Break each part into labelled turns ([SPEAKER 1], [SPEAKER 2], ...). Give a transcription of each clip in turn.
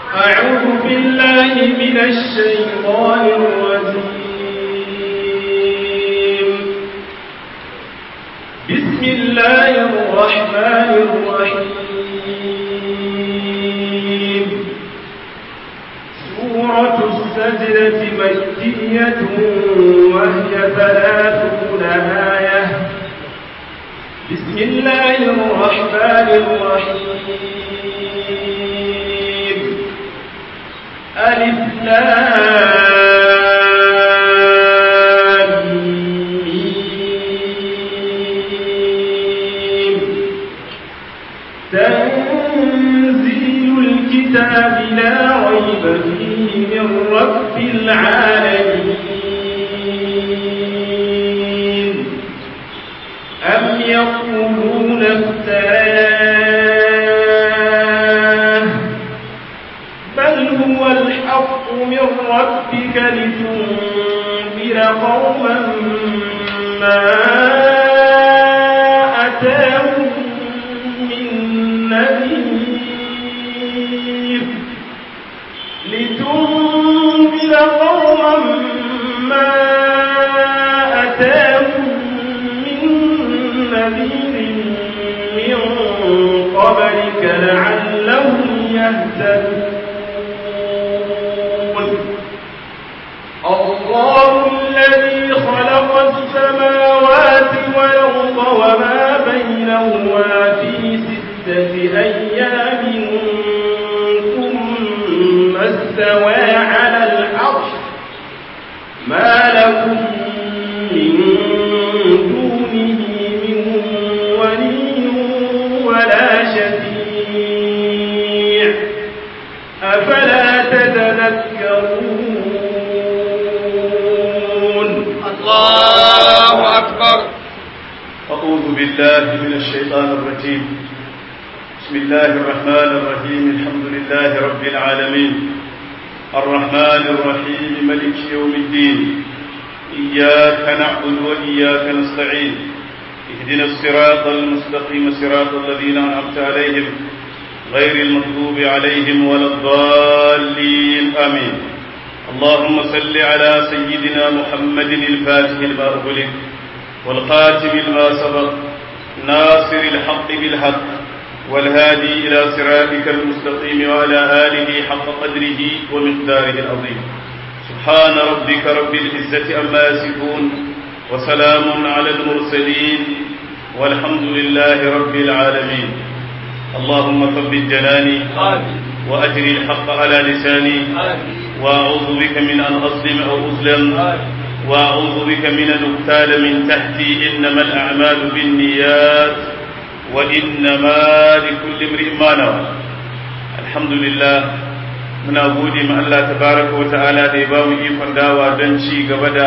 [SPEAKER 1] أعوذ بالله من الشيطان الرجيم بسم الله الرحمن الرحيم سورة السجدة مكية وهي ثلاثون آية بسم الله الرحمن الرحيم ألف لام ميم تنزيل الكتاب لا ريب فيه من رب العالمين أم يقولون افتراه بل هو الحق من ربك لتنذر قوما ما أتاهم من نذير لتنذر قوما ما أتاهم من نذير من قبلك لعلهم يهتدون الله الذي خلق السماوات والأرض وما بينهما في ستة أيام ثم استوى على العرش ما لكم من دونه من ولي ولا شفيع أفلا تتذكرون
[SPEAKER 2] الله أكبر
[SPEAKER 3] أعوذ بالله من الشيطان الرجيم بسم الله الرحمن الرحيم الحمد لله رب العالمين الرحمن الرحيم ملك يوم الدين إياك نعبد وإياك نستعين اهدنا الصراط المستقيم صراط الذين أنعمت عليهم غير المغضوب عليهم ولا الضالين آمين اللهم صل على سيدنا محمد الفاتح لما أغلق والخاتم لما سبق ناصر الحق بالحق والهادي إلى صراطك المستقيم وعلى آله حق قدره ومقداره العظيم سبحان ربك رب العزة أما يصفون وسلام على المرسلين والحمد لله رب العالمين اللهم ثبت جناني وأجر الحق على لساني وأعوذ بك من أن أظلم أو أظلم وأعوذ بك من أن أغتال من تحتي إنما الأعمال بالنيات وإنما لكل امرئ ما نوى الحمد لله muna gode ma Allah tabaraka wa ta'ala da ya ba mu ikon dawa don ci gaba da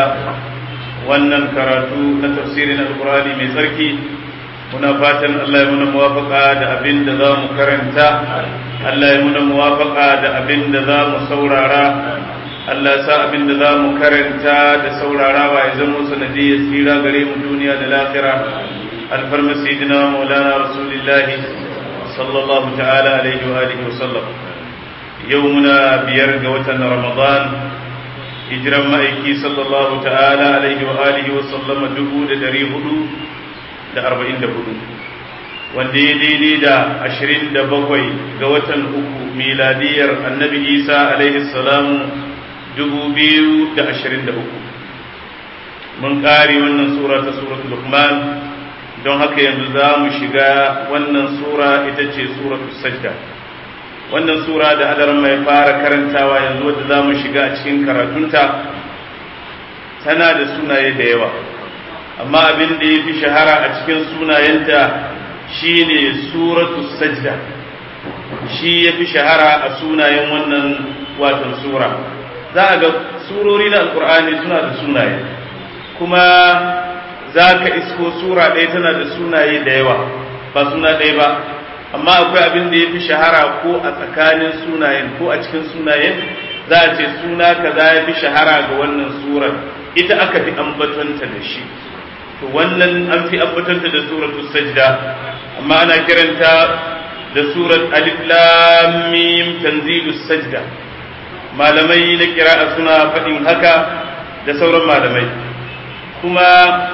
[SPEAKER 3] wannan karatu na tafsirin alkurani mai tsarki muna fatan Allah ya muna muwafaka da abin da za mu karanta Allah ya muna muwafaka da abin da za mu saurara Allah ya sa abin da za mu karanta da saurarawa ya zama sanadiyar tsira gare mu duniya da lafira alfarma sayyidina maulana rasulillahi sallallahu ta'ala alaihi wa alihi wa sallam yau muna biyar ga watan ramadan hijiran ma'aiki sallallahu ta'ala alaihi wa alihi wa sallama dubu da dari hudu da arba'in da hudu wanda ya daidai da ashirin da bakwai ga watan uku miladiyar annabi isa alaihi salamu dubu biyu da ashirin da uku mun ƙare wannan sura ta suratul luqman don haka yanzu za mu shiga wannan sura ita ce suratul sajda wannan sura da adaran mai fara karantawa yanzu wadda za mu shiga a cikin karatunta tana da sunaye da yawa amma abin da ya fi shahara a cikin sunayenta shine suratu sajda shi ya fi shahara a sunayen wannan watan sura za a ga surori na alkur'ani suna da sunaye kuma za ka isko sura ɗaya tana da sunaye da yawa ba suna ɗaya ba amma akwai abin da ya fi shahara ko a tsakanin sunayen ko a cikin sunayen za a ce suna kaza ya fi shahara ga wannan surar ita aka fi ambatonta da shi to wannan an fi ambatonta da suratu sajda amma ana kiranta da surat alif lam mim tanzilus sajda malamai na kira'a suna faɗin haka da sauran malamai kuma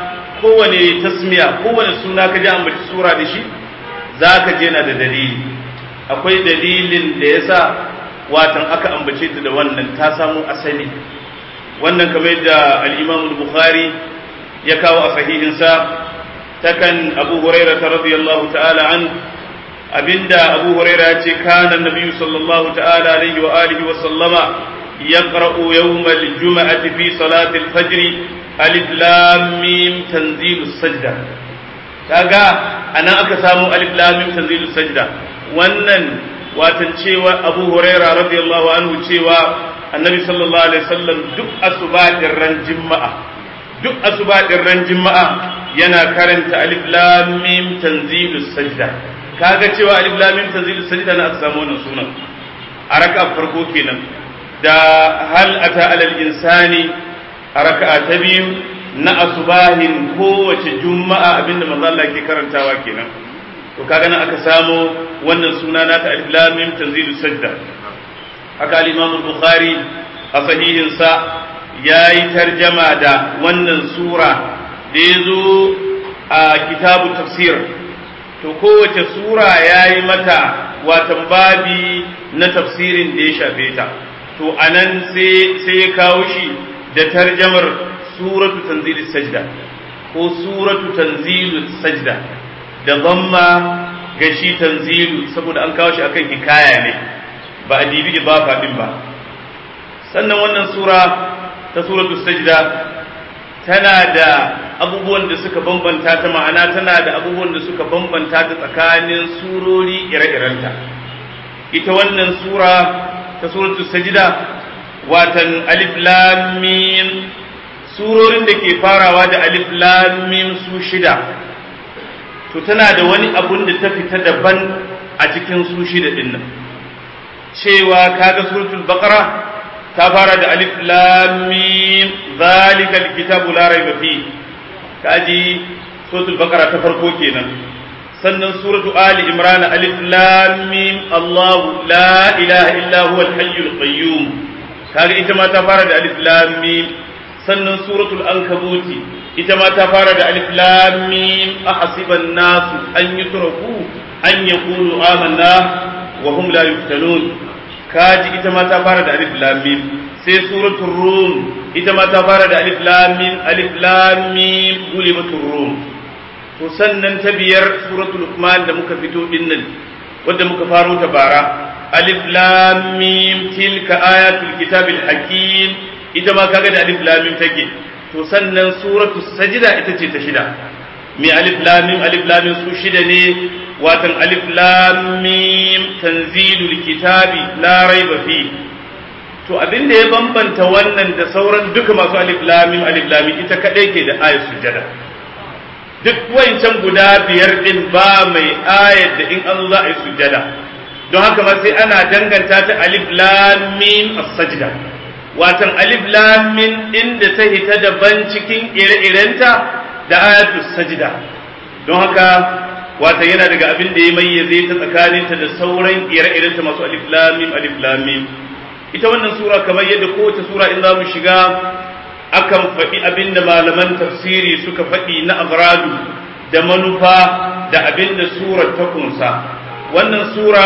[SPEAKER 3] kowane tasmiya kowane suna ka ji ambaci sura da shi za ka je na da dalili akwai dalilin da ya sa watan aka ambace ta da wannan ta samu asali wannan kamar yadda al-imam bukhari ya kawo a sahihinsa takan abu huraira ta radiyallahu ta'ala an abinda abu huraira ya ce kana nabiyyu sallallahu ta'ala alaihi wa alihi wa sallama yaqra'u yawm al-jum'ati fi salati al-fajr alif lam mim tanzilu sajda kaga anan aka samu alif lam mim tanzilu sajda wannan watan cewa abu huraira radiyallahu anhu cewa annabi sallallahu alaihi wasallam duk asuba ran juma'a duk asuba ran juma'a yana karanta alif lam mim tanzilus sajda kaga cewa alif lam mim tanzilus sajda na aka samu wannan sunan a raka farko kenan da hal ata alal insani a raka'a ta biyu na asubahin kowace juma'a abinda manzo Allah ke karantawa kenan to kaga nan aka samu wannan suna na ta alif lam mim tanzilus sajda haka al-imam al-bukhari a sahihin sa yayi tarjama da wannan sura da yazo a kitabu tafsir to kowace sura yayi mata watan babi na tafsirin da ya shafe ta to anan sai sai ya kawo shi da tarjamar suratu tanzilis sajda ko suratu tanzilus sajda da zamma ga shi tanzilu saboda an kawo shi akan hikaya ne ba a dibi idafa din ba sannan wannan sura ta suratu sajda tana da abubuwan da suka bambanta ta ma'ana tana da abubuwan da suka bambanta ta tsakanin surori ire-irenta ita wannan sura ta suratu sajda watan alif lam mim surorin da ke farawa da alif lam mim su shida to tana da wani abun da ta fita daban a cikin su shida din nan cewa kaga suratul baqara ta fara da alif lam mim zalikal kitabu la raiba fi kaji suratul baqara ta farko kenan sannan suratu ali imran alif lam mim allah la ilaha illa huwa al hayyul qayyum kaga ita ma ta fara da alif lam mim sannan suratul ankabuti ita ma ta fara da alif lam mim ahasiban nasu an yutraku an yaqulu amanna wa hum la yuftanun kaji ita ma ta fara da alif lam mim sai suratul rum ita ma ta fara da alif lam mim alif lam mim gulibatur rum to sannan ta biyar suratul luqman da muka fito dinnan wanda muka faro ta bara alif lam mim tilka ayatul kitabil hakim ita ma kaga da alif lam mim take to sannan suratul sajda ita ce ta shida mai alif lam mim alif lam mim su shida ne watan alif lam mim tanzilul kitabi la raiba fi to abin da ya bambanta wannan da sauran duka masu alif lam mim alif lam mim ita kadai ke da ayat sujada duk wancan guda biyar din ba mai ayat da in an za a yi sujada don haka ma sai ana danganta ta alif lam mim as-sajda watan alif lam mim inda ta hita daban cikin ire-irenta da ayatus sajda don haka wata yana daga abin da ya mayyaze ta tsakaninta da sauran ire-irenta masu alif lam mim alif lam mim ita wannan sura kamar yadda kowace sura in za mu shiga akan faɗi abin da malaman tafsiri suka faɗi na abradu da manufa da abin da surar ta kunsa wannan sura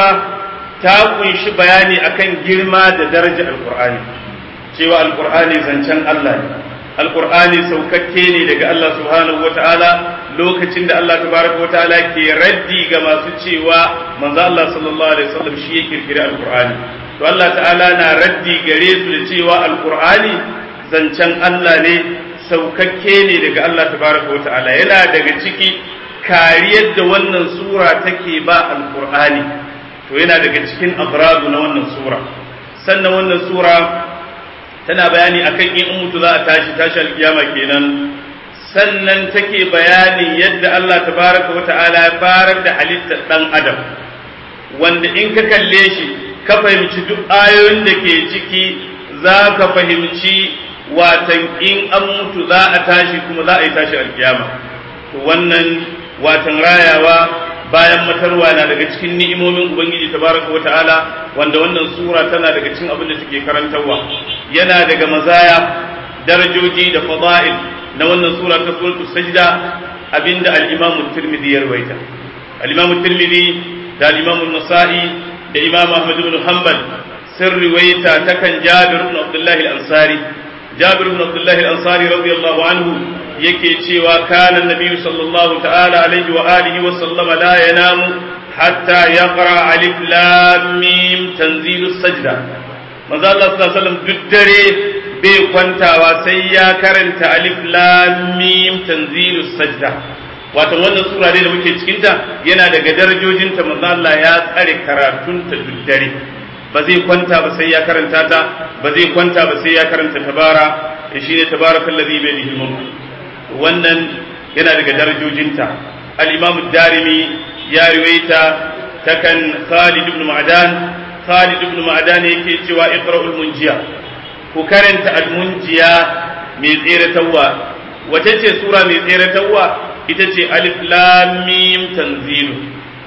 [SPEAKER 3] ta kunshi bayani akan girma da daraja alkur'ani cewa alkur'ani zancen Allah ne alkur'ani saukakke ne daga Allah subhanahu wataala lokacin da Allah tabaraka wataala ke raddi ga masu cewa manzo Allah sallallahu alaihi wasallam shi ya kirkiri alkur'ani to Allah ta'ala na raddi gare su da cewa alkur'ani zancen Allah ne saukakke ne daga Allah tabaraka wataala yana daga ciki kariyar da wannan sura take ba alkur'ani to yana daga cikin abradu na wannan sura sannan wannan sura tana bayani akan in mutu za a tashi tashi alkiyama kenan sannan take bayanin yadda Allah tabaraka wa ta'ala ya farar da halittar dan adam wanda in ka kalle shi ka fahimci duk ayoyin da ke ciki za ka fahimci watan in an mutu za a tashi kuma za a yi tashi alkiyama to wannan watan rayawa bayan matarwa na daga cikin ni'imomin ubangiji tabaraka wa ta'ala wanda wannan sura tana daga cikin abin da take karantarwa yana daga mazaya darajoji da fada'il na wannan sura ta suratul sajda abinda al-imam tirmidhi ya rawaita al-imam tirmidhi da al-imam an-nasa'i da imam ahmad ibn hanbal sun riwaita ta kan jabir ibn abdullah al-ansari jabir ibn abdullah al-ansari radiyallahu anhu yake cewa kana annabi sallallahu ta'ala alaihi wa alihi wa sallama la yanamu hatta yaqra alif lam mim tanzilus sajda manzo Allah sallallahu alaihi wasallam duk dare bai kwantawa sai ya karanta alif lam mim tanzilus sajda wato wannan sura da muke cikin ta yana daga darajojin ta manzo Allah ya tsare karatun ta duk dare ba zai kwanta ba sai ya karanta ta ba zai kwanta ba sai ya karanta tabara shine tabarakallazi bi yadihi mulk wannan yana daga darajojinta al-imam darimi ya riwaita takan Khalid ibn Ma'dan Khalid ibn Ma'dan yake cewa iqra'ul munjiya ku karanta al-munjiya mai tseratarwa wace ce sura mai tseratarwa ita ce alif lam mim tanzilu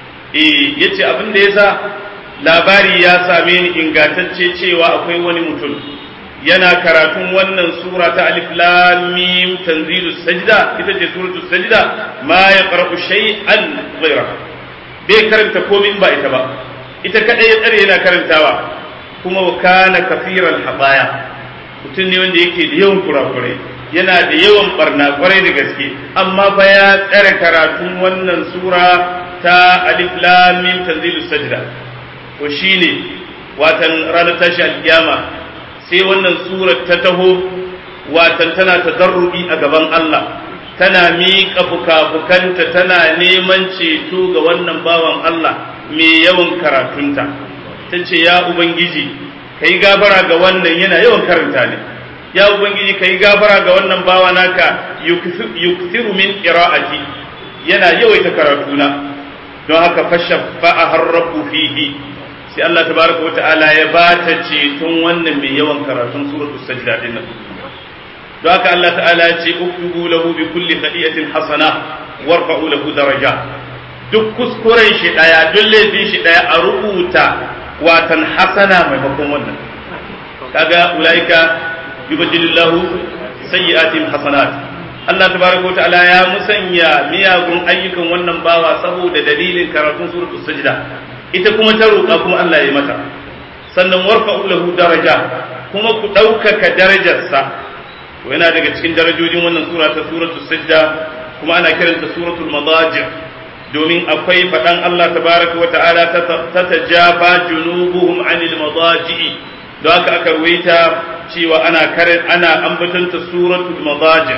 [SPEAKER 3] eh yace abin da yasa labari ya same ni ingantacce cewa akwai wani mutum yana karatun wannan sura ta alif lam mim tanzilu sajda ita ce suratul sajda ma yaqra'u shay'an ghayra bai karanta komai ba ita ba ita kadai ya tsare yana karantawa kuma wa kana kafiran habaya mutum ne wanda yake da yawan kurakurai yana da yawan barna kwarai da gaske amma fa ya tsare karatun wannan sura ta alif lam mim tanzilu sajda to shine watan ranar tashi alkiyama sai wannan surar ta taho watan tana tadarrubi a gaban Allah tana miƙa fuka-fukanta tana neman ceto ga wannan bawan Allah mai yawan karatunta ta ce ya Ubangiji ka yi gafara ga wannan yana yawan karanta ne ya Ubangiji ka yi gafara ga wannan bawa naka yukthiru min qira'ati yana yawaita karatuna don haka fasha har rabbu fihi sai Allah tabaraka wa ta'ala ya ba ta ceton wannan mai yawan karatun suratul sajda din nan don haka Allah ta'ala ya ce uktubu lahu bi kulli khadiyatin hasana warfa'u lahu daraja duk kuskuren shi daya duk laifin shi daya a rubuta watan hasana maimakon wannan kaga ulaika yubaddilillahu sayyi'atin hasanat Allah tabaraka ta'ala ya musanya miyagun ayyukan wannan bawa saboda dalilin karatun suratul sajda ita kuma ta roƙa kuma Allah ya mata sannan warfa'u lahu daraja kuma ku ɗaukaka darajarsa to yana daga cikin darajojin wannan sura ta suratul sajda kuma ana kiranta suratul madaji domin akwai faɗan Allah tabaraka wa ta'ala ta tajaba junubuhum anil madaji don haka aka ruwaita cewa ana karin ana ambatanta suratul madaji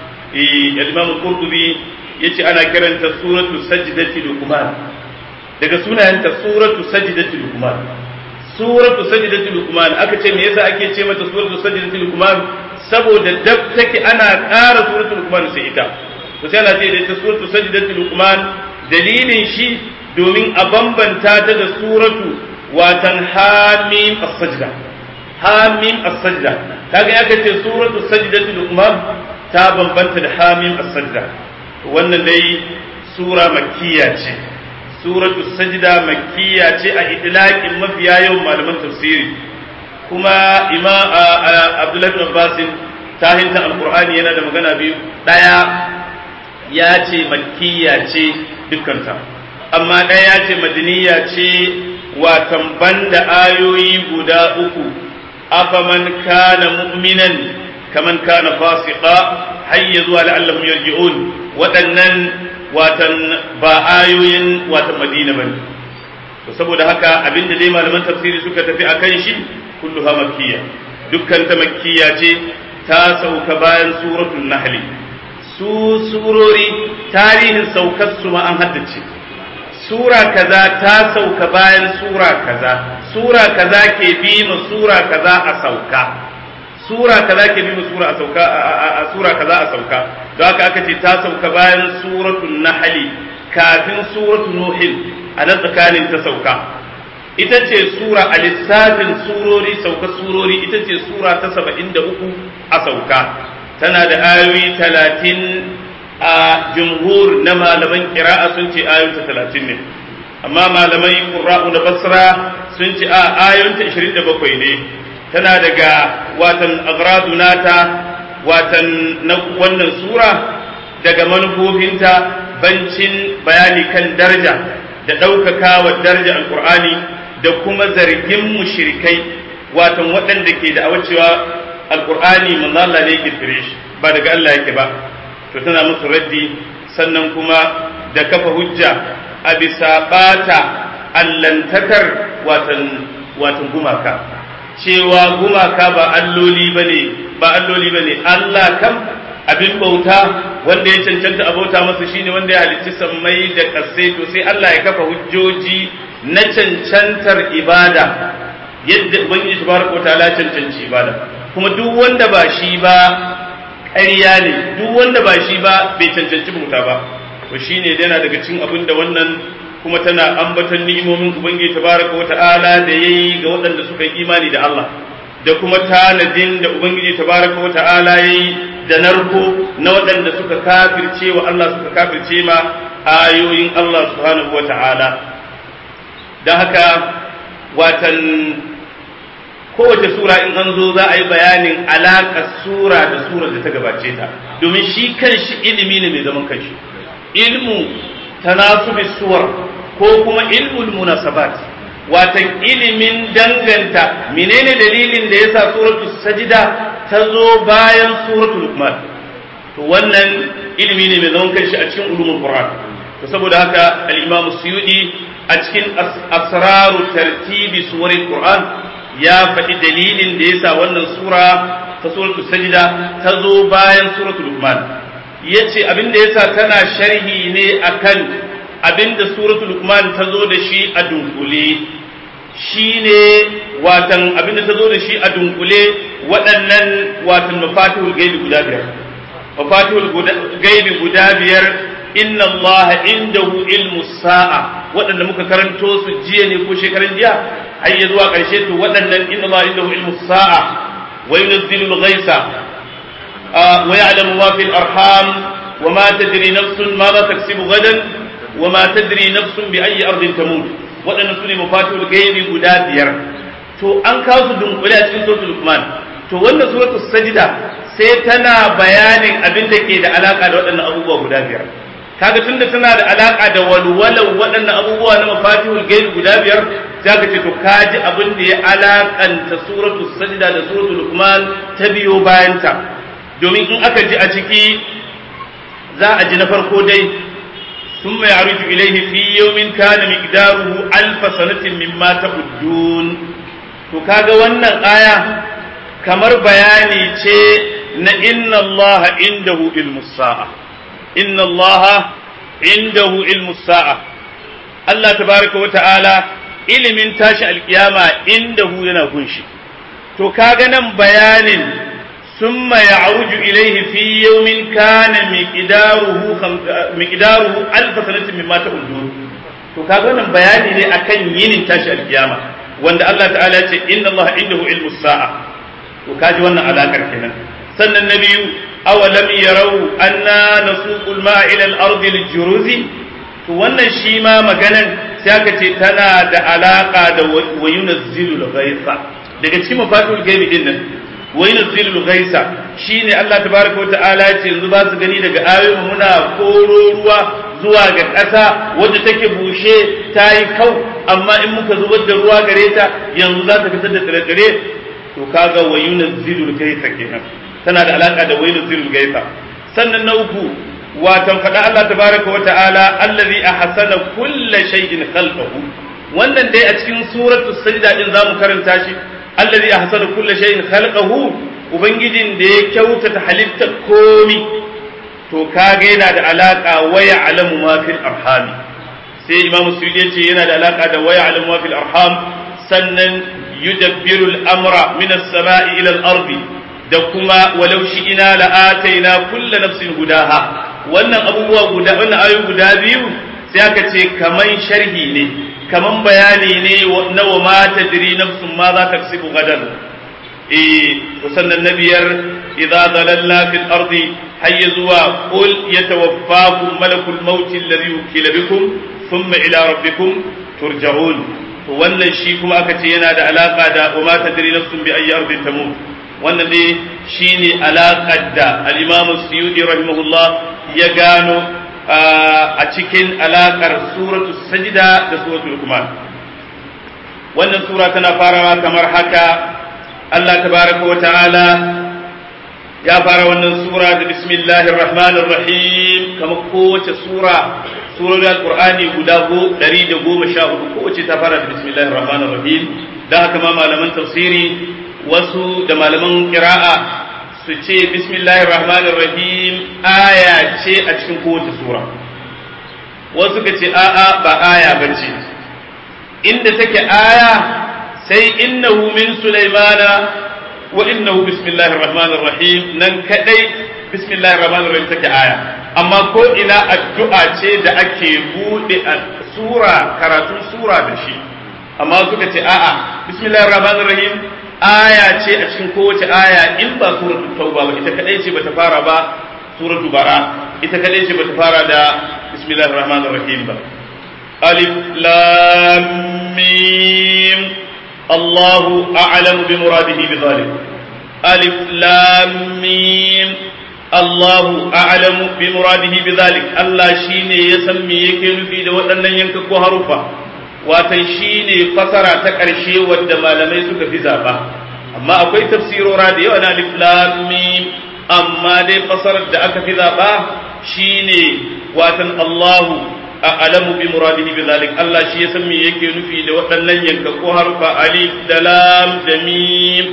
[SPEAKER 3] eh al-imam qurtubi yace ana kiranta suratul sajdati luqman daga sunayenta suratu sajdati luqman suratu sajdati luqman aka ce me yasa ake ce mata suratu sajdati luqman saboda dab take ana ƙara suratul luqman sai ita to sai ana ce da ita suratu sajdati luqman dalilin shi domin a bambanta ta da suratu watan hamim as-sajda hamim as-sajda kaga aka ce suratu sajdati luqman ta bambanta da hamim as-sajda wannan dai sura makkiya ce suratu sajda makkiya ce a idlaqin mafiya yawan malaman tafsiri kuma ima abdullahi bin abbas ta hinta alqur'ani yana da magana biyu daya ya ce makkiya ce dukkanta amma daya ya ce madaniya ce watan banda ayoyi guda uku afaman kana mu'minan kaman kana fasiqa hayya zuwa la'allahum yarji'un waɗannan watan ba ayoyin watan madina bane to saboda haka abinda dai malaman tafsiri suka tafi akan shi kulluha makkiya dukkan ta makkiya ce ta sauka bayan suratul nahl su surori tarihin saukar su ma an haddace sura kaza ta sauka bayan sura kaza sura kaza ke bi ma sura kaza a sauka sura kaza ke bi ma sura a sauka a sura kaza a sauka don haka aka ce ta sauka bayan suratul nahl kafin suratul nuh a nan tsakanin ta sauka ita ce sura a lissafin surori sauka surori ita ce sura ta saba'in da uku a sauka tana da ayoyi talatin a jumhur na malaman qira'a sun ce ayoyinta 30 ne amma malamai qurra'u na basra sun ce a ayoyinta 27 ne tana daga watan agradu nata watan na wannan sura daga manufofinta bancin bayani kan daraja da ɗaukaka wa daraja alkur'ani da kuma zargin mushrikai watan waɗanda ke da cewa alkur'ani manzo Allah ne kirkire shi ba daga Allah yake ba to tana musu raddi sannan kuma da kafa hujja a bisa bata allantakar watan watan gumaka cewa gumaka ba alloli bane ba alloli bane Allah kam abin bauta wanda ya cancanta a bauta masa shine wanda ya halicci sammai da kasai to sai Allah ya kafa hujjoji na cancantar ibada yadda ubangiji tabaraka wataala cancanci ibada kuma duk wanda ba shi ba ƙarya ne duk wanda ba shi ba bai cancanci bauta ba to shine yana daga cikin abin da wannan kuma tana ambaton ni'imomin ubangiji tabaraka wataala da yayi ga waɗanda suka yi imani da Allah da kuma tanadin da ubangiji tabaraka wataala yayi da narko na waɗanda suka kafirce wa Allah suka kafirce ma ayoyin Allah subhanahu wataala da haka watan kowace sura in an zo za a yi bayanin alaƙar sura da sura da ta gabace ta domin shi kanshi ilimi ne mai zaman kanshi ilmu tanasubi suwar ko kuma ilmul munasabat watan ilimin danganta menene dalilin da yasa suratul sajida ta zo bayan suratul luqman to wannan ilimi ne mai zaman kanshi a cikin ulumul qur'an to saboda haka al-imam suyudi a cikin asraru tartibi suwaril qur'an ya faɗi dalilin da yasa wannan sura ta suratul sajida ta zo bayan suratul luqman yace abin da yasa tana sharhi ne akan abin da suratul luqman ta zo da shi a dunkule shine watan abin da ta zo da shi a dunkule waɗannan watan mafatihul gaibi guda biyar mafatihul gaibi guda biyar inna Allah indahu ilmu sa'a waɗanda muka karanto su jiya ne ko shekaran jiya har ya zuwa ƙarshe to waɗannan inna Allah indahu ilmu sa'a wa yunzilu al-ghaisa wa ya'lamu ma fil arham wa ma tadri nafsun ma za taksibu gadan wa ma tadri nafsun bi ayyi ardin tamut waɗannan su ne mafatihul gaibi guda biyar to an kawo su dunkule a cikin suratul Luqman to wannan suratul sajda sai tana bayanin abin da ke da alaka da waɗannan abubuwa guda biyar kaga tunda tana da alaka da walwalan waɗannan abubuwa na mafatihul gaibi guda biyar zaka ce to kaji abin da ya alakanta suratul sajda da suratul Luqman ta biyo bayanta domin in aka ji a ciki za a ji na farko dai ثم يعرج إليه في يوم كان مقداره ألف سنة مما تعدون to kaga wannan aya kamar bayani ce na inna Allah indahu ilmu sa'a inna Allah indahu ilmu sa'a Allah tabaraka wa ta'ala ilimin tashi alkiyama indahu yana kunshi to kaga nan bayanin ثم يعرج إليه في يوم كان مقداره خم... مقداره ألف سنة مما تعدون to kaga wannan bayani ne akan yinin tashi alkiyama wanda Allah ta'ala ya ce inna Allah indahu ilmu sa'a to kaji wannan alakar kenan sannan na biyu awalam yarau anna nasuqul ma'a ila al-ardi al-juruzi to wannan shi ma maganan sai aka ce tana da alaka da wa yunazzilu al-ghaytha daga cikin mafatul gaibi din nan wa yunzilul ghaisa shine Allah tabaraka wa ta'ala ya ce yanzu ba su gani daga ayoyin muna koro ruwa zuwa ga ƙasa wadda take bushe ta yi kau amma in muka zubar da ruwa gare ta yanzu za ta fitar da tsire-tsire to kaga wa yunzilul ghaisa kenan tana da alaka da wa yunzilul ghaisa sannan na uku watan faɗa Allah tabaraka wa ta'ala allazi ahsana kulla shay'in khalqahu wannan dai a cikin suratul sajda din zamu karanta shi allazi ahsana kulli shay'in khalqahu ubangijin da ya kyautata halittar komi to kaga yana da alaka wa ya'lamu ma fil arham sai imamu suyuti yace yana da alaka da wa ya'lamu ma fil arham sannan yudabbiru al-amra min as-sama'i ila al-ardi da kuma walau shi'ina la ataina kullu nafsin hudaha wannan abubuwa guda wannan ayoyi guda biyu sai aka ce kaman sharhi ne kaman bayani ne na wa ma tadri nafsun ma za ta kasibu gadan eh sannan na biyar idza dalalna fil ardi har ya zuwa qul yatawaffakum malakul maut alladhi wukila bikum thumma ila rabbikum turja'un to wannan shi kuma aka ce yana da alaka da wa ma tadri nafsun bi ayyi ardin tamut wannan ne shine alakar da al-imam suyudi rahimahullah ya gano a cikin alakar suratu sajda da suratul luqman wannan sura tana farawa kamar haka Allah tabaraka wa ta'ala ya fara wannan sura da bismillahir rahmanir rahim kamar kowace sura surorin alqur'ani guda go 114 kowace ta fara da bismillahir rahmanir rahim dan haka ma malaman tafsiri wasu da malaman qira'a su ce bismillahir rahmanir rahim aya ce a cikin kowace sura wasu ka ce a'a ba aya bace inda take aya sai innahu min sulaimana wa innahu bismillahir rahmanir rahim nan kadai bismillahir rahmanir rahim take aya amma ko ina addu'a ce da ake bude sura karatun sura da shi amma suka ce a'a bismillahir rahmanir rahim aya ce a cikin kowace aya in ba suratul tauba ba ita kadai ce bata fara ba suratul bara ita kadai ce bata fara da bismillahir rahmanir rahim ba alif lam mim الله أعلم بمراده بذلك ألف لام ميم الله أعلم بمراده بذلك الله شيني يسمي يكن في دو أن ينكك حرفا watan shi ne fasara ta ƙarshe wadda malamai suka fi zaɓa amma akwai tafsirora da yawa na alif lam mim amma dai fasarar da aka fi zaɓa shine watan Allahu a'lamu bi muradihi bi zalik Allah shi ya san me yake nufi da waɗannan yankakku harfa alif da lam da mim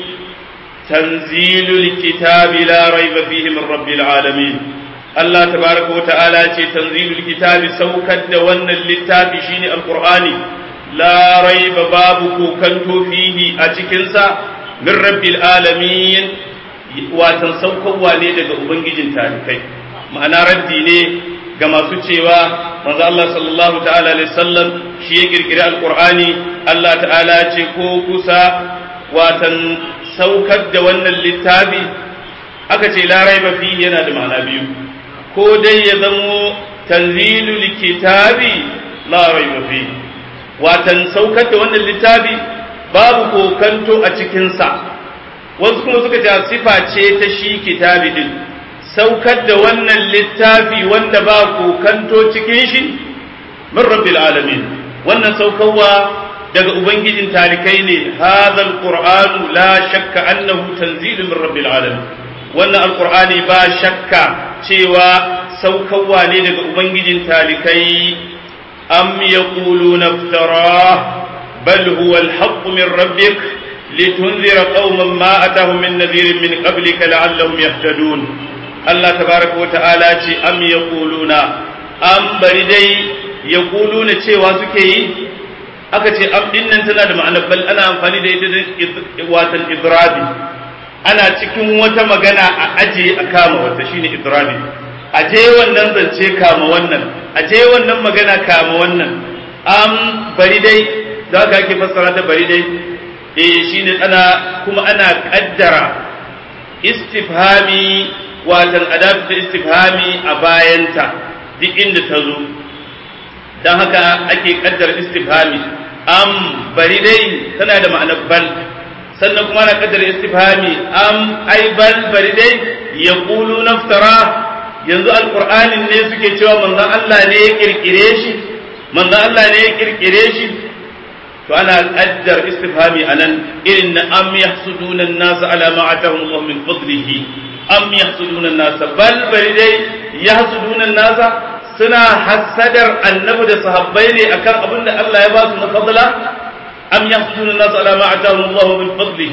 [SPEAKER 3] tanzilul kitabi la raiba fihi min rabbil alamin Allah tabaraka wa ta'ala ce tanzilul kitabi saukar da wannan littafi shine alqur'ani la raiba babu kokanto fihi a cikin sa min rabbil alamin watan saukarwa ne daga ubangijin talikai ma'ana raddi ne ga masu cewa manzo Allah sallallahu ta'ala alaihi wasallam shi ya kirkiri alqur'ani Allah ta'ala ce ko kusa watan saukar da wannan littafi aka ce la raiba fi yana da ma'ana biyu ko dai ya zamo tanzilul kitabi la raiba fi watan saukar da wannan littafi babu kokanto a cikin sa wasu kuma suka ce sifa ce ta shi kitabi din saukar da wannan littafi wanda ba kokanto cikin shi min rabbil alamin wannan saukarwa daga ubangijin talikai ne hadha alqur'anu la shakka annahu tanzilun min rabbil alamin wannan alqur'ani ba shakka cewa saukarwa ne daga ubangijin talikai am yaquluna iftara bal huwa alhaq min rabbik litunzira qauman ma atahum min nadhirin min qablika la'allahum yahtadun Allah tabaraka wa ta'ala ce am yaquluna am bari dai yaquluna cewa suke yi aka ce am din nan tana da ma'anar bal ana amfani da ita da watan idrabi ana cikin wata magana a aje a kama wata shine idrabi aje wannan zance kama wannan aje wannan magana kama wannan am bari dai da ka ake fassara ta bari dai eh shine ana kuma ana kaddara istifhami watan adatu ta istifhami a bayanta duk inda ta zo don haka ake kaddara istifhami am bari dai tana da ma'anar bal sannan kuma na kaddara istifhami am ai bal bari dai ya kulu naftara yanzu alqur'anin ne suke cewa manzon Allah ne ya kirkire shi manzon Allah ne ya kirkire shi to ana kaddar istifhami anan irin na am yahsuduna an-nas ala ma atahum Allah min fadlihi am yahsuduna an-nas bal bari dai yahsuduna an-nas suna hasadar annabi da sahabbai ne akan abin da Allah ya ba su na fadla am yahsuduna an-nas ala ma atahum Allah min fadlihi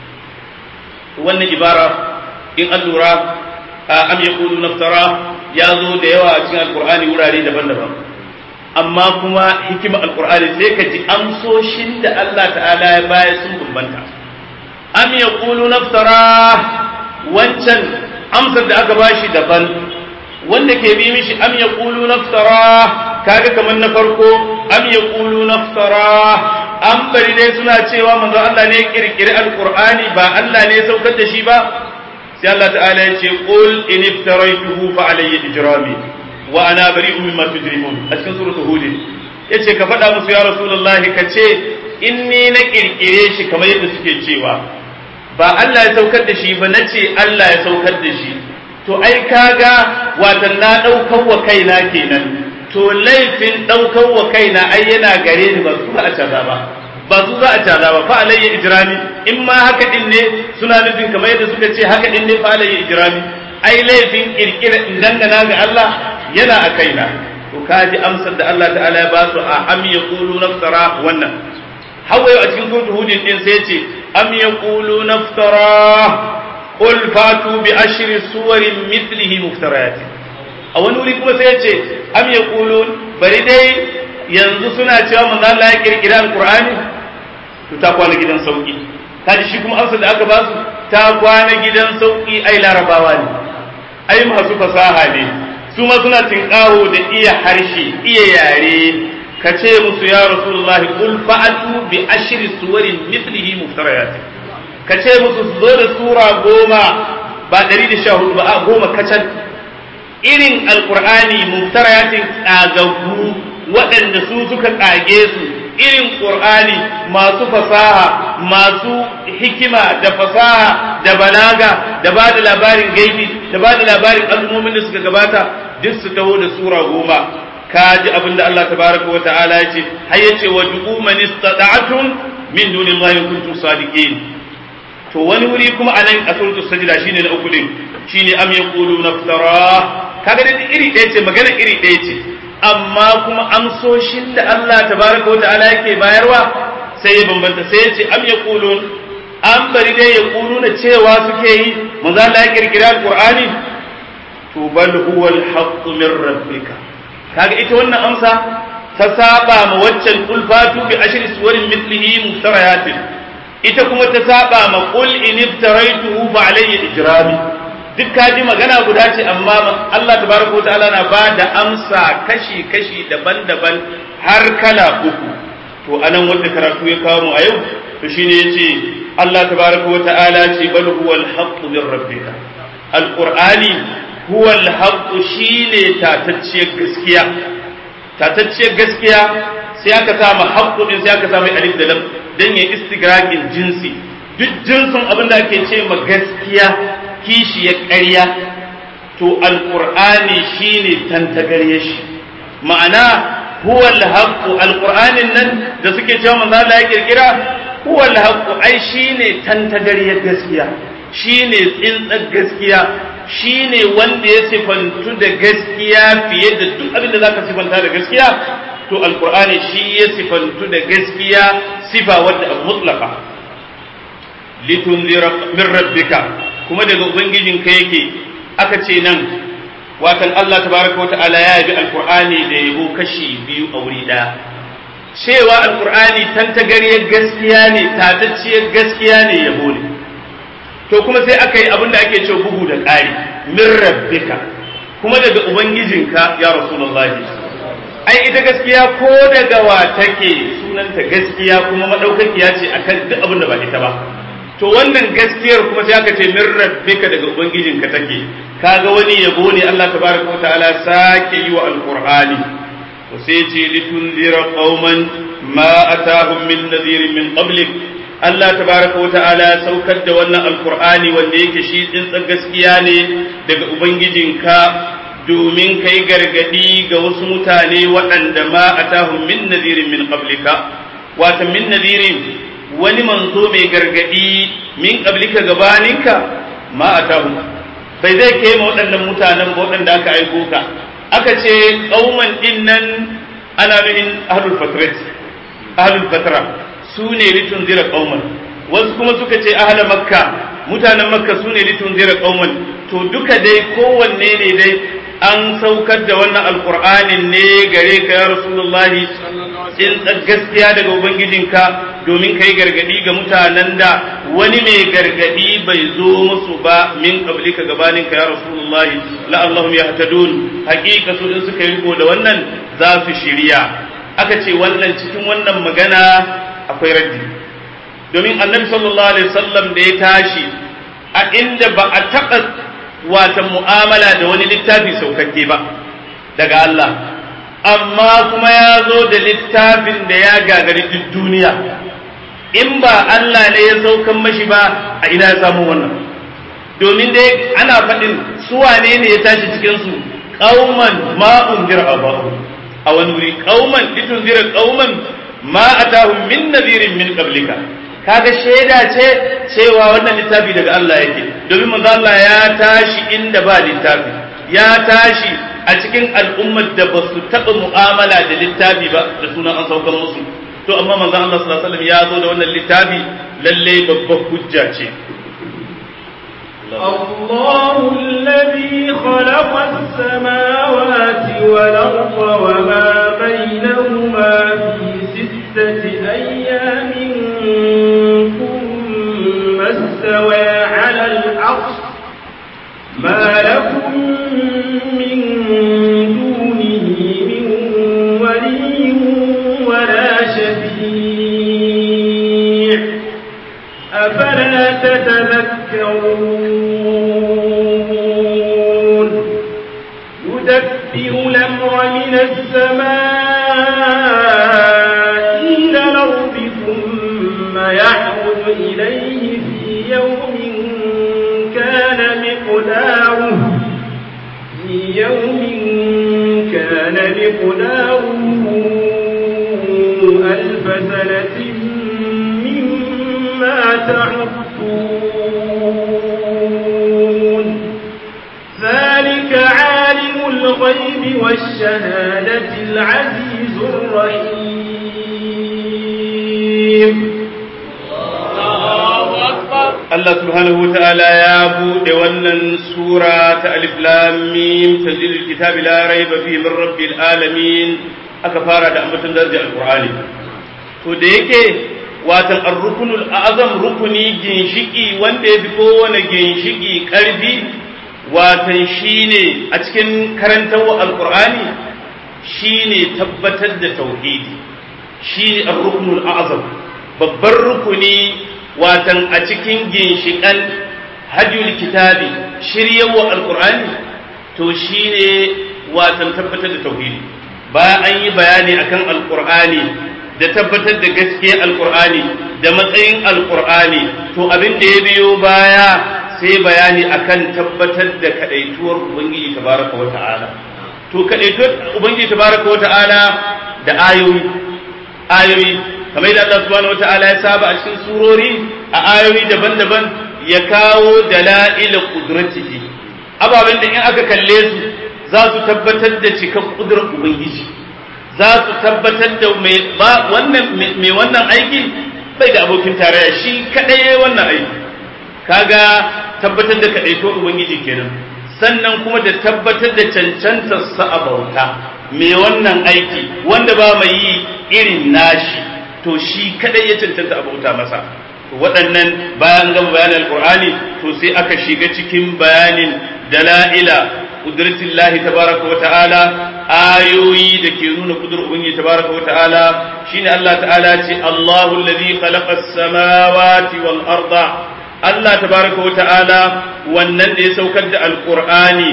[SPEAKER 3] wannan ibara in an lura am yaquluna naftara ya zo da yawa a cikin alqur'ani wurare daban-daban amma kuma hikima alqur'ani sai ka ji amsoshin da Allah ta'ala ya baya sun bambanta am yaqulu naftara wancan amsar da aka bashi daban wanda ke bi mishi am yaqulu naftara kaga kamar na farko am yaqulu naftara an bari dai suna cewa manzo Allah ne ya kirkiri alqur'ani ba Allah ne ya saukar da shi ba sai Allah ta'ala ya ce qul in iftaraytuhu fa alayya ijrami wa ana bari'un mimma tujrimun a cikin suratul hud yace ka faɗa musu ya rasulullahi ka ce inni na kirkire shi kamar yadda suke cewa ba Allah ya saukar da shi ba nace Allah ya saukar da shi to ai kaga watan na ɗaukar wa kaina kenan to laifin ɗaukar wa kaina ai yana gare ni ba su za a caza ba ba su za a caza ba fa alayya ijrami in ma haka din ne suna nufin kamar yadda suka ce haka din ne fa alayya ijrami ai laifin kirkira in dangana ga Allah yana a kaina to kaji amsar da Allah ta'ala ya ba su a am yaqulu naftara wannan hawaye a cikin suratul hud din sai ce am yaqulu naftara قل فاتوا بعشر سور مثله مفتريات a wani wuri kuma sai ya ce am ya bari dai yanzu suna cewa manzo Allah ya kirkira alqur'ani to ta kwana gidan sauki kaji shi kuma amsar da aka ba su ta kwana gidan sauki ai larabawa ne ai masu fasaha ne su ma suna tinkaho da iya harshe iya yare ka ce musu ya rasulullahi qul fa'atu bi ashri suwarin mithlihi muftariyat ka ce musu su zo da sura goma ba ɗari da sha hudu ba a goma kacal irin alkur'ani muftarayatin ƙagaggu waɗanda su suka ƙage su irin ƙur'ani masu fasaha masu hikima da fasaha da balaga da ba da labarin gaibi da ba da labarin al'ummomin da suka gabata duk su taho da sura goma ka ji abin da Allah tabaraka wa ta'ala ya ce har ya ce wa du'u man istata'tum min dunillahi kuntum sadiqin to wani wuri kuma a nan a suratul sajda shine na uku din shine am yaqulu naftara kaga dai iri ɗaya ce magana iri ɗaya ce amma kuma amsoshin da Allah tabaraka wa ta'ala yake bayarwa sai ya bambanta sai ya ce am yaqulun an bari dai yaquluna cewa suke yi manzo Allah ya kirkira alqur'ani to bal huwa alhaqqu min rabbika kaga ita wannan amsa ta saba ma waccan ulfatu bi ashri suwarin mithlihi muftarayatin ita kuma ta saba ma qul in iftaraituhu fa alayya ijrami duk kaji magana guda ce amma Allah tabaraka wataala na ba da amsa kashi kashi daban-daban har kala uku to anan wanda karatu ya kawo mu a yau to shine yace Allah tabaraka wataala ce bal huwa al-haqq min rabbika alqur'ani huwa al-haqq shine tatacciyar gaskiya tatacciyar gaskiya sai aka sa ma haqqu din sai aka sa mai alif da lam dan ya istigraqin jinsi duk jinsin abin da ake ce ma gaskiya kishi ya ƙarya to alqur'ani shine tantagarye shi ma'ana huwa al-haqqu alqur'anin nan da suke cewa manzo Allah ya kirkira huwa al-haqqu ai shine tantagarye gaskiya shine tsintsar gaskiya shine wanda ya sifantu da gaskiya fiye da duk abin da zaka sifanta da gaskiya to alqur'ani shi ya sifantu da gaskiya sifa wadda a mutlaka litunzira min rabbika kuma daga ubangijinka yake aka ce nan watan Allah tabaraka wa ta'ala ya yabi alqur'ani da yabo kashi biyu a wuri daya cewa alqur'ani tantagariyar gaskiya ne tatacciyar gaskiya ne yabo ne to kuma sai aka yi abin da ake cewa bugu da ƙari min rabbika kuma daga ubangijinka ya rasulullahi ai ita gaskiya ko daga wa take sunanta gaskiya kuma madaukakiya ce akan duk abin da ba ita ba to wannan gaskiyar kuma sai aka ce min rabbika daga ubangijinka take kaga wani yabo ne Allah tabaraka wa ta'ala sake yi wa alqur'ani to sai ce litunzira qauman ma atahum min nadhirin min qablik Allah tabaraka wa ta'ala saukar da wannan alqur'ani wanda yake shi tsintsan gaskiya ne daga ubangijinka domin kai gargadi ga wasu mutane waɗanda ma atahum min nadhirin min qablika wata min nadhirin wani manzo mai gargadi min qablika gabaninka ma atahum bai zai kai ma waɗannan mutanen ba waɗanda aka aiko ka aka ce kauman din nan ana nuhin ahlul fatrat ahlul fatra su ne litun zira kauman wasu kuma suka ce ahla makka mutanen makka su ne litun zira kauman to duka dai kowanne ne dai an saukar da wannan alkur'anin ne gare ka ya rasulullahi in gaskiya daga ubangijinka domin kai gargadi ga mutanen da wani mai gargadi bai zo musu ba min qablika gabanin ka ya rasulullahi la'allahum yahtadun haqiqa su in suka yi riko da wannan za su shirya aka ce wannan cikin wannan magana akwai raddi domin annabi sallallahu alaihi wasallam da ya tashi a inda ba a taɓa wata mu'amala da wani littafi saukakke ba daga Allah amma kuma ya zo da littafin da ya gagari duk duniya in ba Allah ne ya saukan mashi ba a ina ya samu wannan domin dai ana faɗin su wane ne ya tashi cikin su qauman ma unzira abahu a wani wuri qauman litunzira qauman ma atahum min nadhirin min qablika kaga shaida ce cewa wannan littafi daga Allah yake domin manzo Allah ya tashi inda ba littafi ya tashi a cikin al'ummar da ba su taɓa mu'amala da littafi ba da sunan an saukan musu to amma manzo Allah sallallahu alaihi wasallam ya zo da wannan littafi lalle babbar hujja ce
[SPEAKER 1] الله الذي خلق السماوات والأرض وما بينهما في ستة أيام ثم استوى على العرش ما لكم من دونه من ولي ولا شفيع أفلا تتذكرون يدبر الأمر من السماء إلى الأرض ثم يعرض إليه في يوم كان مقداره في يوم كان مقداره ألف سنة مما تعدون ذلك عالم الغيب والشهادة العزيز الرحيم
[SPEAKER 3] Allah subhanahu wa ta'ala ya buɗe wannan sura ta alif lam mim tanzilul kitabi la raiba fihi min rabbil alamin aka fara da ambaton darajar alqur'ani to da yake watan ar-rukunul azam rukuni ginshiki wanda ya fi kowane ginshiki karfi watan shine a cikin karantawa alqur'ani shine tabbatar da tauhidi shine ar-rukunul azam babbar rukuni watan a cikin ginshiƙan hajjul kitabi shiryawa alƙur'ani to shine watan tabbatar da tauhidi bayan an yi bayani akan alƙur'ani da tabbatar da gaskiyar alƙur'ani da matsayin alƙur'ani to abin da ya biyo baya sai bayani akan tabbatar da kadaituwar ubangiji tabaraka wa ta'ala to kadaituwar ubangiji tabaraka wa ta'ala da ayoyi ayoyi kamar yadda Allah subhanahu wata'ala ya saba a cikin surori a ayoyi daban-daban ya kawo dala'ila qudratihi ababen da in aka kalle su za su tabbatar da cikar kudrar ubangiji za su tabbatar da mai wannan mai wannan aiki bai da abokin tarayya shi kadai wannan aiki kaga tabbatar da kadaito ubangiji kenan sannan kuma da tabbatar da cancantar sa a bauta mai wannan aiki wanda ba mai yi irin nashi to shi kadai ya cancanta abauta masa waɗannan bayan gama bayanin alkur'ani to sai aka shiga cikin bayanin dala'ila qudratillahi tabaraka wa ta'ala ayoyi da ke nuna kudur ubangiji tabaraka wa ta'ala shine Allah ta'ala ce Allahu allazi khalaqa as-samawati wal arda Allah tabaraka wa ta'ala wannan da ya saukar da alkur'ani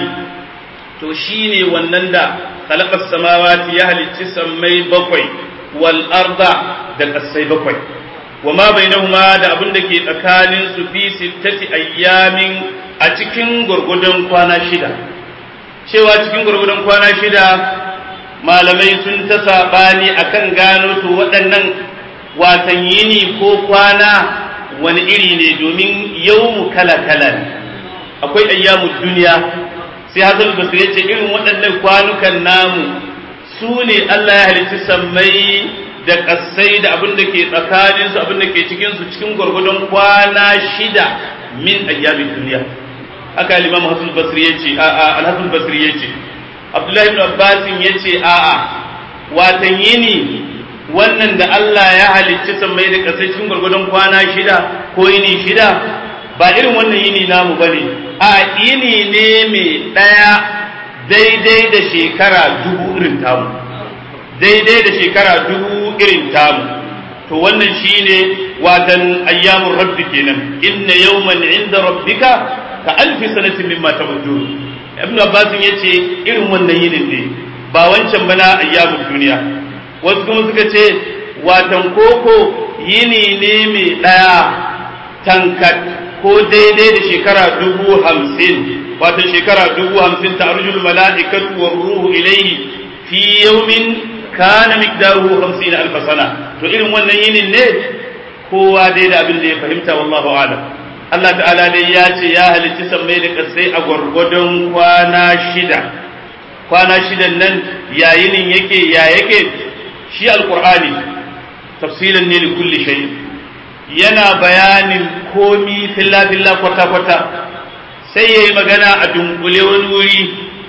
[SPEAKER 3] to shine wannan da khalaqa as-samawati ya halicci sammai bakwai wal arda da kasai bakwai wa ma bainahuma da abin da ke tsakanin su fi sittati ayyamin a cikin gurgudun kwana shida cewa cikin gurgudun kwana shida malamai sun ta sabani akan gano to waɗannan watan yini ko kwana wani iri ne domin yawmu kala kala ne akwai ayyamud duniya sai hasan basri ya ce irin waɗannan kwanukan namu su ne Allah ya halicci sammai da ƙasai da abin da ke tsakaninsu abin da ke cikinsu cikin gwargwadon kwana shida min ayyamin duniya haka limamu hasan basri ya ce a'a alhasan basri ya ce abdullahi ibn abbas ya ce a'a watan yini wannan da Allah ya halicci sammai da ƙasai cikin gwargwadon kwana shida ko yini shida ba irin wannan yini namu bane a yini ne mai ɗaya daidai da shekara dubu irin tamu daidai da shekara dubu irin tamu to wannan shine watan ayyamur rabbi kenan inna yawman inda rabbika ka alfi sanatin mimma ta'udun ibn abbas yace irin wannan yinin ne ba wancan bana ayyamud duniya wasu kuma suka ce watan koko yini ne mai daya tankat ko daidai da shekara dubu hamsin watan shekara dubu hamsin ta arjul mala'ikatu war ruhu ilayhi fi yawmin kana miqdaruhu 50 alf sana to irin wannan yinin ne kowa dai da abin da ya fahimta wallahu a'lam Allah ta'ala dai ya ce ya halicci sammai da kasai a gwargwadon kwana shida kwana shidan nan ya yinin yake ya yake shi alqur'ani tafsilan ne li kulli shay yana bayanin komi filla filla kwata kwata sai yayi magana a dunkule wani wuri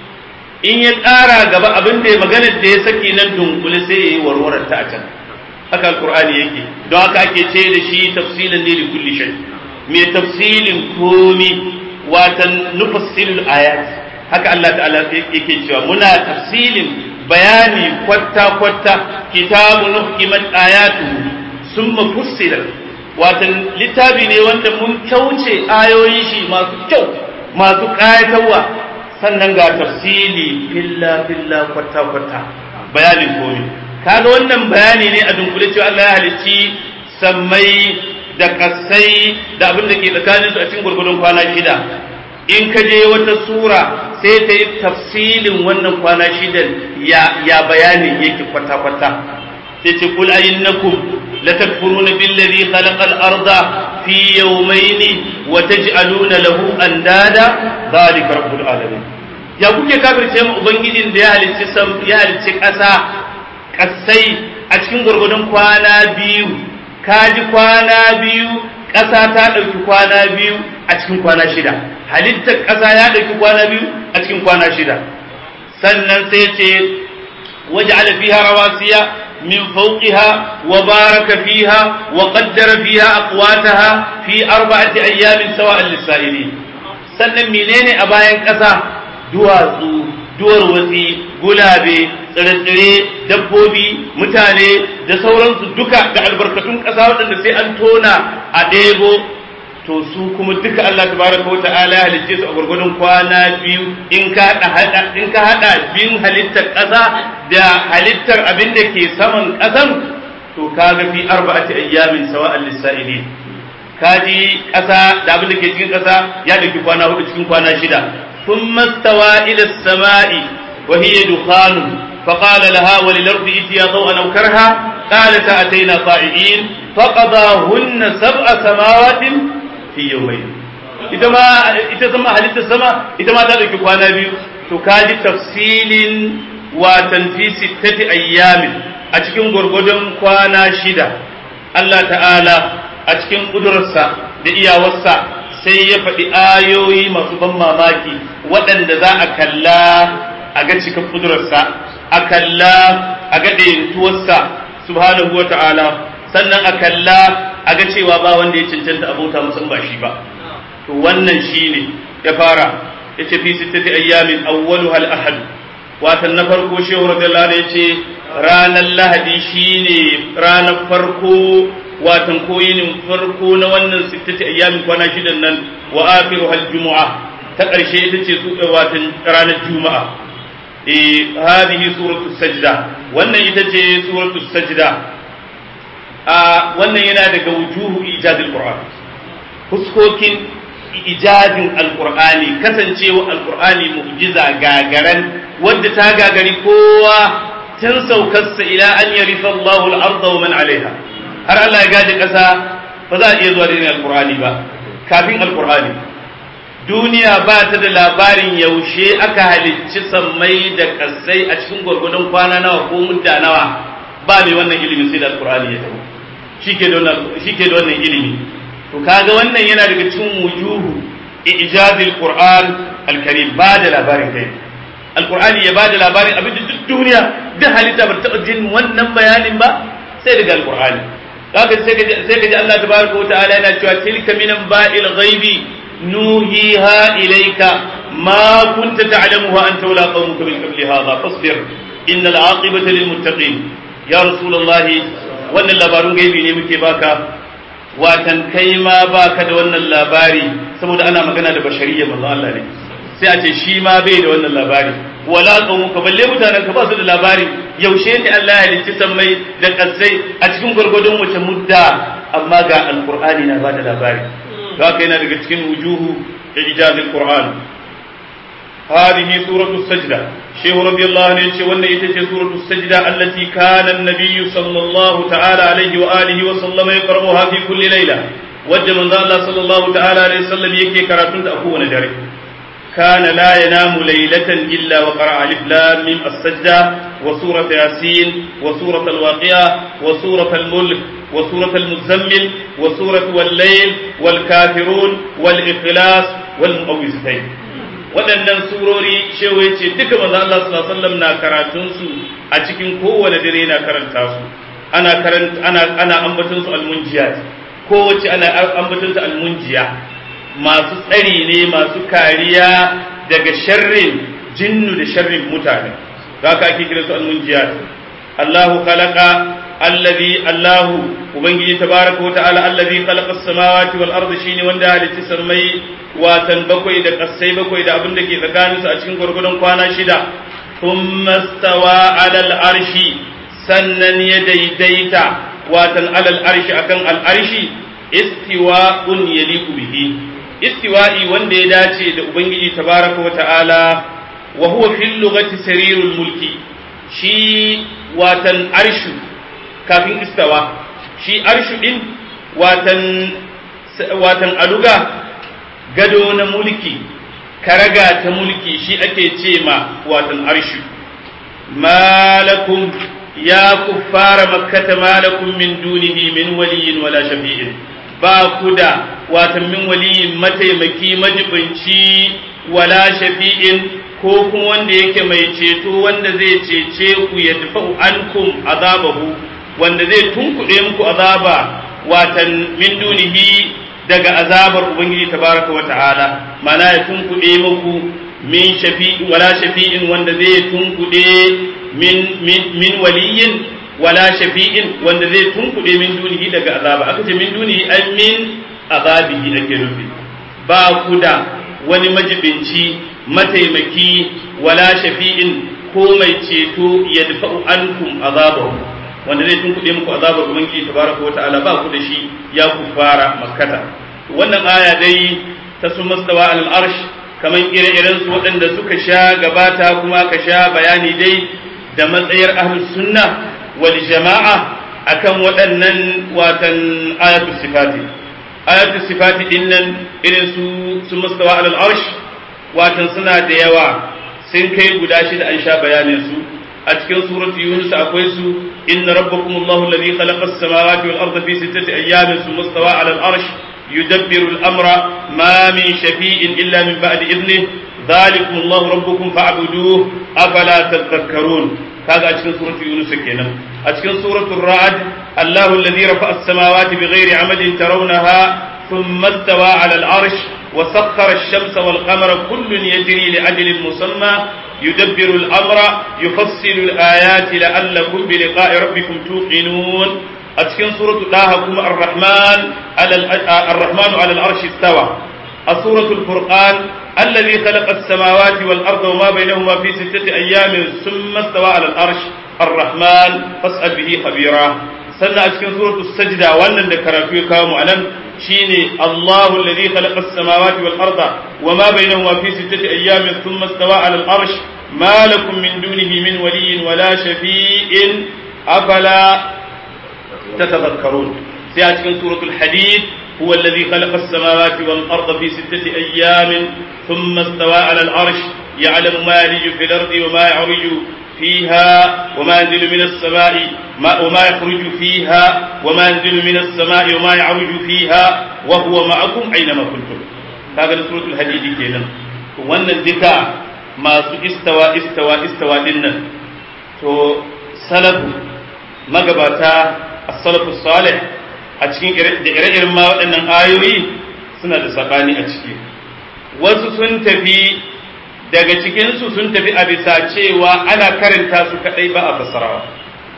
[SPEAKER 3] in ya ƙara gaba abin da ya magana da ya saki nan dunkule sai ya yi warwarar ta a can haka alkur'ani yake don haka ake ce da shi tafsilin ne da kulli shay mai tafsilin komi watan nufassilul ayat haka Allah ta'ala yake cewa muna tafsilin bayani kwatta kwatta kitabu nuhkimat ayatu summa fussilat watan littafi ne wanda mun kyauce ayoyin shi masu kyau masu ƙayatarwa sannan ga tafsili filla filla kwata kwata bayanin komai kaga wannan bayani ne a dunkule cewa Allah ya halicci sammai da kasai da abin da ke tsakaninsu a cikin gurgudun kwana shida in ka je wata sura sai ta yi tafsilin wannan kwana shidan ya, ya bayanin yake kwata kwata sai ce kul ayinnakum la takfuruna billazi khalaqal arda fi yawmayni wa taj'aluna lahu andada zalika rabbul alamin ya kuke kafirce mu ubangijin da ya halicci sam ya halicci ƙasa ƙasai a cikin gurgudun kwana biyu kaji kwana biyu ƙasa ta ɗauki kwana biyu a cikin kwana shida halittar ƙasa ya ɗauki kwana biyu a cikin kwana shida sannan sai ce waje fiha rawasiya min fawqiha wa baraka fiha wa qaddara fiha aqwataha fi arba'ati ayyamin sawa'an lis-sa'ilin sannan menene a bayan ƙasa duwatsu duwar watsi gulabe tsire-tsire dabbobi mutane da sauransu duka da albarkatun ƙasa waɗanda sai an tona a ɗebo to su kuma duka Allah tabaraka wa ta'ala ya halicce su a gurgurdun kwana biyu in ka hada in ka hada bin halittar ƙasa da halittar abin da ke saman ƙasan to kaga fi arba'ati ayyamin sawa'al lisa'ilin kaji ƙasa da abin da ke cikin ƙasa ya dauki kwana hudu cikin kwana shida ثم استوى إلى السماء وهي دخان فقال لها وللأرض ائتيا ضوءا أو كرها قالتا أتينا طائعين فقضاهن سبع سماوات في يومين ita ma ita zama halittar sama ita ma ta dauki kwana biyu to kaji tafsilin watan fi sittati ayyamin a cikin gurgudun kwana shida Allah ta'ala a cikin kudurarsa da iyawarsa sai ya faɗi ayoyi masu ban mamaki waɗanda za a kalla a ga cikin kudurarsa a kalla a ga ɗayantuwarsa subhanahu wa ta'ala sannan a kalla a ga cewa ba wanda ya cancanta abota musan ba shi ba to wannan shi ne ya fara ya ce fi sittati ayyamin awwalu hal ahad watan na farko shehu radiyallahu ya ce ranar lahadi shine ranar farko watan koyinin farko na wannan sittati ayyamin kwana shidan nan wa akhiru hal jumu'a ta ƙarshe ita ce su watan ranar juma'a eh hadhihi suratu sajda wannan ita ce suratu sajda a wannan yana daga wujuhu ijazil qur'an fuskokin ijazin alqur'ani kasancewa alqur'ani mu'jiza gagaran wadda ta gagari kowa tun saukarsa ila an yarifa Allahu al-ardha wa man 'alayha har Allah ya gaji ƙasa ba za a iya zuwa da alkur'ani ba kafin alkur'ani duniya ba ta da labarin yaushe aka halicci sammai da kasai a cikin gwargwadon kwana nawa ko mudda nawa ba mai wannan ilimin sai da alkur'ani ya taho shi ke da wannan ilimi to kaga wannan yana daga cikin wujuhu ijazil qur'an alkarim ba da labarin kai alkur'ani ya ba da labarin abin da duk duniya duk halitta ba ta taɓa jin wannan bayanin ba sai daga alkur'ani haka sai ka ji Allah tabaraka wa ta'ala yana cewa tilka minan ba'il ghaibi nuhiha ilayka ma kunta ta'lamuha anta wala qaumuka min qabli hadha fasbir innal aqibata lil muttaqin ya rasulullah wannan labarun gaibi ne muke baka watan kai ma baka da wannan labari saboda ana magana da bashariya manzo Allah ne sai a ce shi ma bai da wannan labari wala qawmu ka balle mutanen ka ba su da labari yaushe ne Allah ya halicci sammai da kasai a cikin gurgurdun wace mudda amma ga alqur'ani na bada labari to haka yana daga cikin wujuhu ijazil qur'an هذه سورة السجدة شيخ رضي الله عنه يقول وأن يتجه سورة السجدة التي كان النبي صلى الله تعالى عليه وآله وسلم يقرأها في كل ليلة وجه من الله صلى الله تعالى عليه وسلم يكي كراتون أكون جاري كان لا ينام ليلة إلا وقرأ ألف لام ميم السجدة وسورة ياسين وسورة الواقعة وسورة الملك وسورة المزمل وسورة والليل والكافرون والإخلاص والمؤوزتين waɗannan surori shewa ce duka maza Allah sallallahu alaihi wasallam na karatun su a cikin kowane dare na karanta su ana karanta ana ana ambaton su almunjiyat kowace ana ambaton su almunjiya masu tsari ne masu kariya daga sharrin jinnu da sharrin mutane haka ake kira su almunjiyat Allahu khalaqa allazi Allahu ubangiji tabaraka wa ta'ala allazi khalaqa as-samawati wal ardi shine wanda halitta sammai watan bakwai da kasai bakwai da abin da ke tsakaninsu a cikin gwargwadon kwana shida thumma stawa alal arshi sannan ya daidaita watan alal arshi akan al arshi istiwa'un yaliqu bihi istiwa'i wanda ya dace da ubangiji tabaraka wata'ala wa huwa fil lughati sarirul mulki shi watan arshu kafin istawa shi arshu din watan watan aluga gado na mulki karaga ta mulki shi ake ce ma watan arshu malakum ya kuffara makkata malakum min dunihi min waliyin wala shafi'in ba ku da watan min waliyin mataimaki majibinci wala shafi'in ko kuma wanda yake mai ceto wanda zai cece ku ya dafa'u ankum azabahu wanda zai tunkuɗe muku azaba watan min dunihi daga azabar ubangiji tabaraka wa ta'ala mana ya tunkuɗe muku min shafi'in wala shafi'in wanda zai tunkuɗe min min min waliyin wala shafi'in wanda zai tunkuɗe min dunihi daga azaba aka ce min dunihi ai min azabihi ake nufi ba ku da wani majibinci mataimaki wala shafi'in ko mai ceto ya dafa'u ankum azabahu wanda zai tunkuɗe muku azabar ubangiji tabaraka wa ta'ala ba ku da shi ya ku fara makkata wannan aya dai ta su mastawa al arsh kaman ire-iren su waɗanda suka sha gabata kuma ka sha bayani dai da matsayar ahlus sunna wal jama'a akan waɗannan watan ayatul sifati ayatul sifati dinnan irin su su mastawa al arsh watan suna da yawa sun kai guda shida an sha bayanin su a cikin suratu yunus akwai su inna rabbakum allahu alladhi khalaqa as-samawati wal arda fi sittati ayyamin thumma istawa 'ala al-arsh yudabbiru al-amra ma min shafi'in illa min ba'di idnihi dhalikum allahu rabbukum fa'buduhu afala tadhakkarun kaga a cikin suratu yunus kenan a cikin suratu ra'd allahu alladhi rafa'a as-samawati bighairi 'amadin tarawnaha thumma istawa 'ala al-arsh وسخر الشمس والقمر كل يجري لأجل مسمى يدبر الأمر يفصل الآيات لعلكم بلقاء ربكم توقنون أتكن سورة الله الرحمن على الرحمن على العرش استوى سورة الفرقان الذي خلق السماوات والأرض وما بينهما في ستة أيام ثم استوى على العرش الرحمن فاسأل به خبيرا سنة أتكن سورة السجدة وأن ذكرت كام ألم شيني الله الذي خلق السماوات والأرض وما بينهما في ستة أيام ثم استوى على الأرش ما لكم من دونه من ولي ولا شفيع أفلا تتذكرون سيأتكم سورة الحديد هو الذي خلق السماوات والأرض في ستة أيام ثم استوى على العرش يعلم ما يلج في الأرض وما يعرج فيها وما ينزل من السماء ما وما يخرج فيها وما ينزل من السماء وما يعرج فيها وهو معكم أينما كنتم هذا سورة الحديد كينا wannan duka masu istawa istawa istawa dinnan to salafu magabata as-salafu salih a cikin da ire-iren ma waɗannan ayoyi suna da sabani a ciki wasu sun tafi daga cikinsu sun tafi a bisa cewa ana karanta su kaɗai ba a fassarawa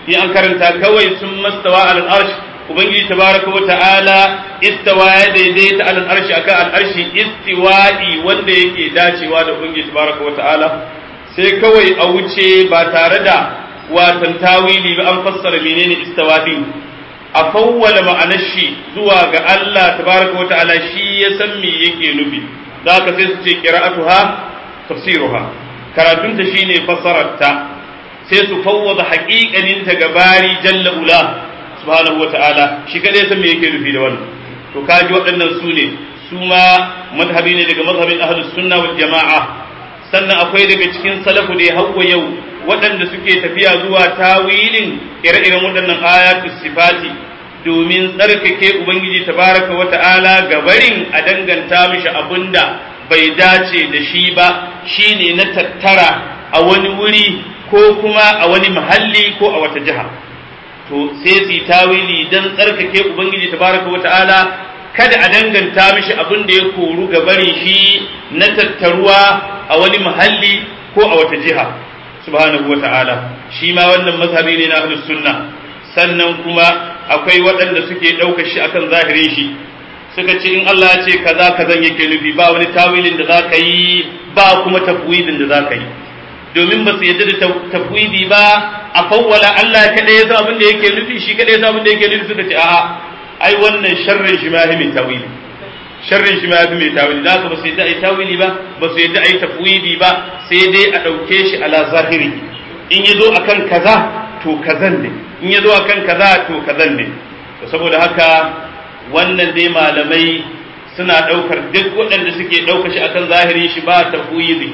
[SPEAKER 3] in an karanta kawai sun mastawa alal arsh ubangiji tabaraka wa ta'ala istawa ya daidaita alal arshi akan al arshi istiwa'i wanda yake dacewa da ubangiji tabaraka wa ta'ala sai kawai a wuce ba tare da watan tawili ba an fassara menene istawa din a fawwala ma'anar shi zuwa ga Allah tabaraka wa ta'ala shi ya san me yake nufi da haka sai su ce qira'atuha tafsiruha karatunta shine fassararta sai su fawwada haƙiƙanin ta gabari jalla ula subhanahu wa ta'ala shi kadai san me yake nufi da wannan to kaji waɗannan su ne su ma madhabi ne daga mazhabin ahlus sunna wal jama'a sannan akwai daga cikin salafu da ya hawa yau waɗanda suke tafiya zuwa tawilin ire-iren waɗannan ayatu sifati domin tsarkake ubangiji tabaraka wa ta'ala gabarin a danganta mishi abinda bai dace da shi ba shine na tattara a wani wuri ko kuma a wani mahalli ko a wata jiha to sai su tawili dan tsarkake ubangiji tabaraka wa ta'ala kada a danganta mishi abin da ya koru gabarin shi na tattaruwa a wani mahalli ko a wata jiha subhanahu wa ta'ala shi ma wannan mazhabi ne na ahlus sunna sannan kuma akwai waɗanda suke ɗaukar shi akan zahirin shi suka ce in Allah ya ce kaza kazan yake nufi ba wani tawilin da zaka yi ba kuma tafwidin da zaka yi domin ba su yadda da tafwidi ba a fawwala Allah kadai ya san abin da yake nufi shi kadai ya san abin da yake nufi suka ce a'a ai wannan sharrin shi ma ya mai tawili sharrin shi ma ya fi mai tawili da haka ba su yadda ai tawili ba ba su yadda ai tafwidi ba sai dai a ɗauke shi ala zahiri in ya zo akan kaza to kazan ne in ya zo akan kaza to kazan ne to saboda haka wannan dai malamai suna ɗaukar duk waɗanda suke ɗaukar shi akan zahiri shi ba tafwidi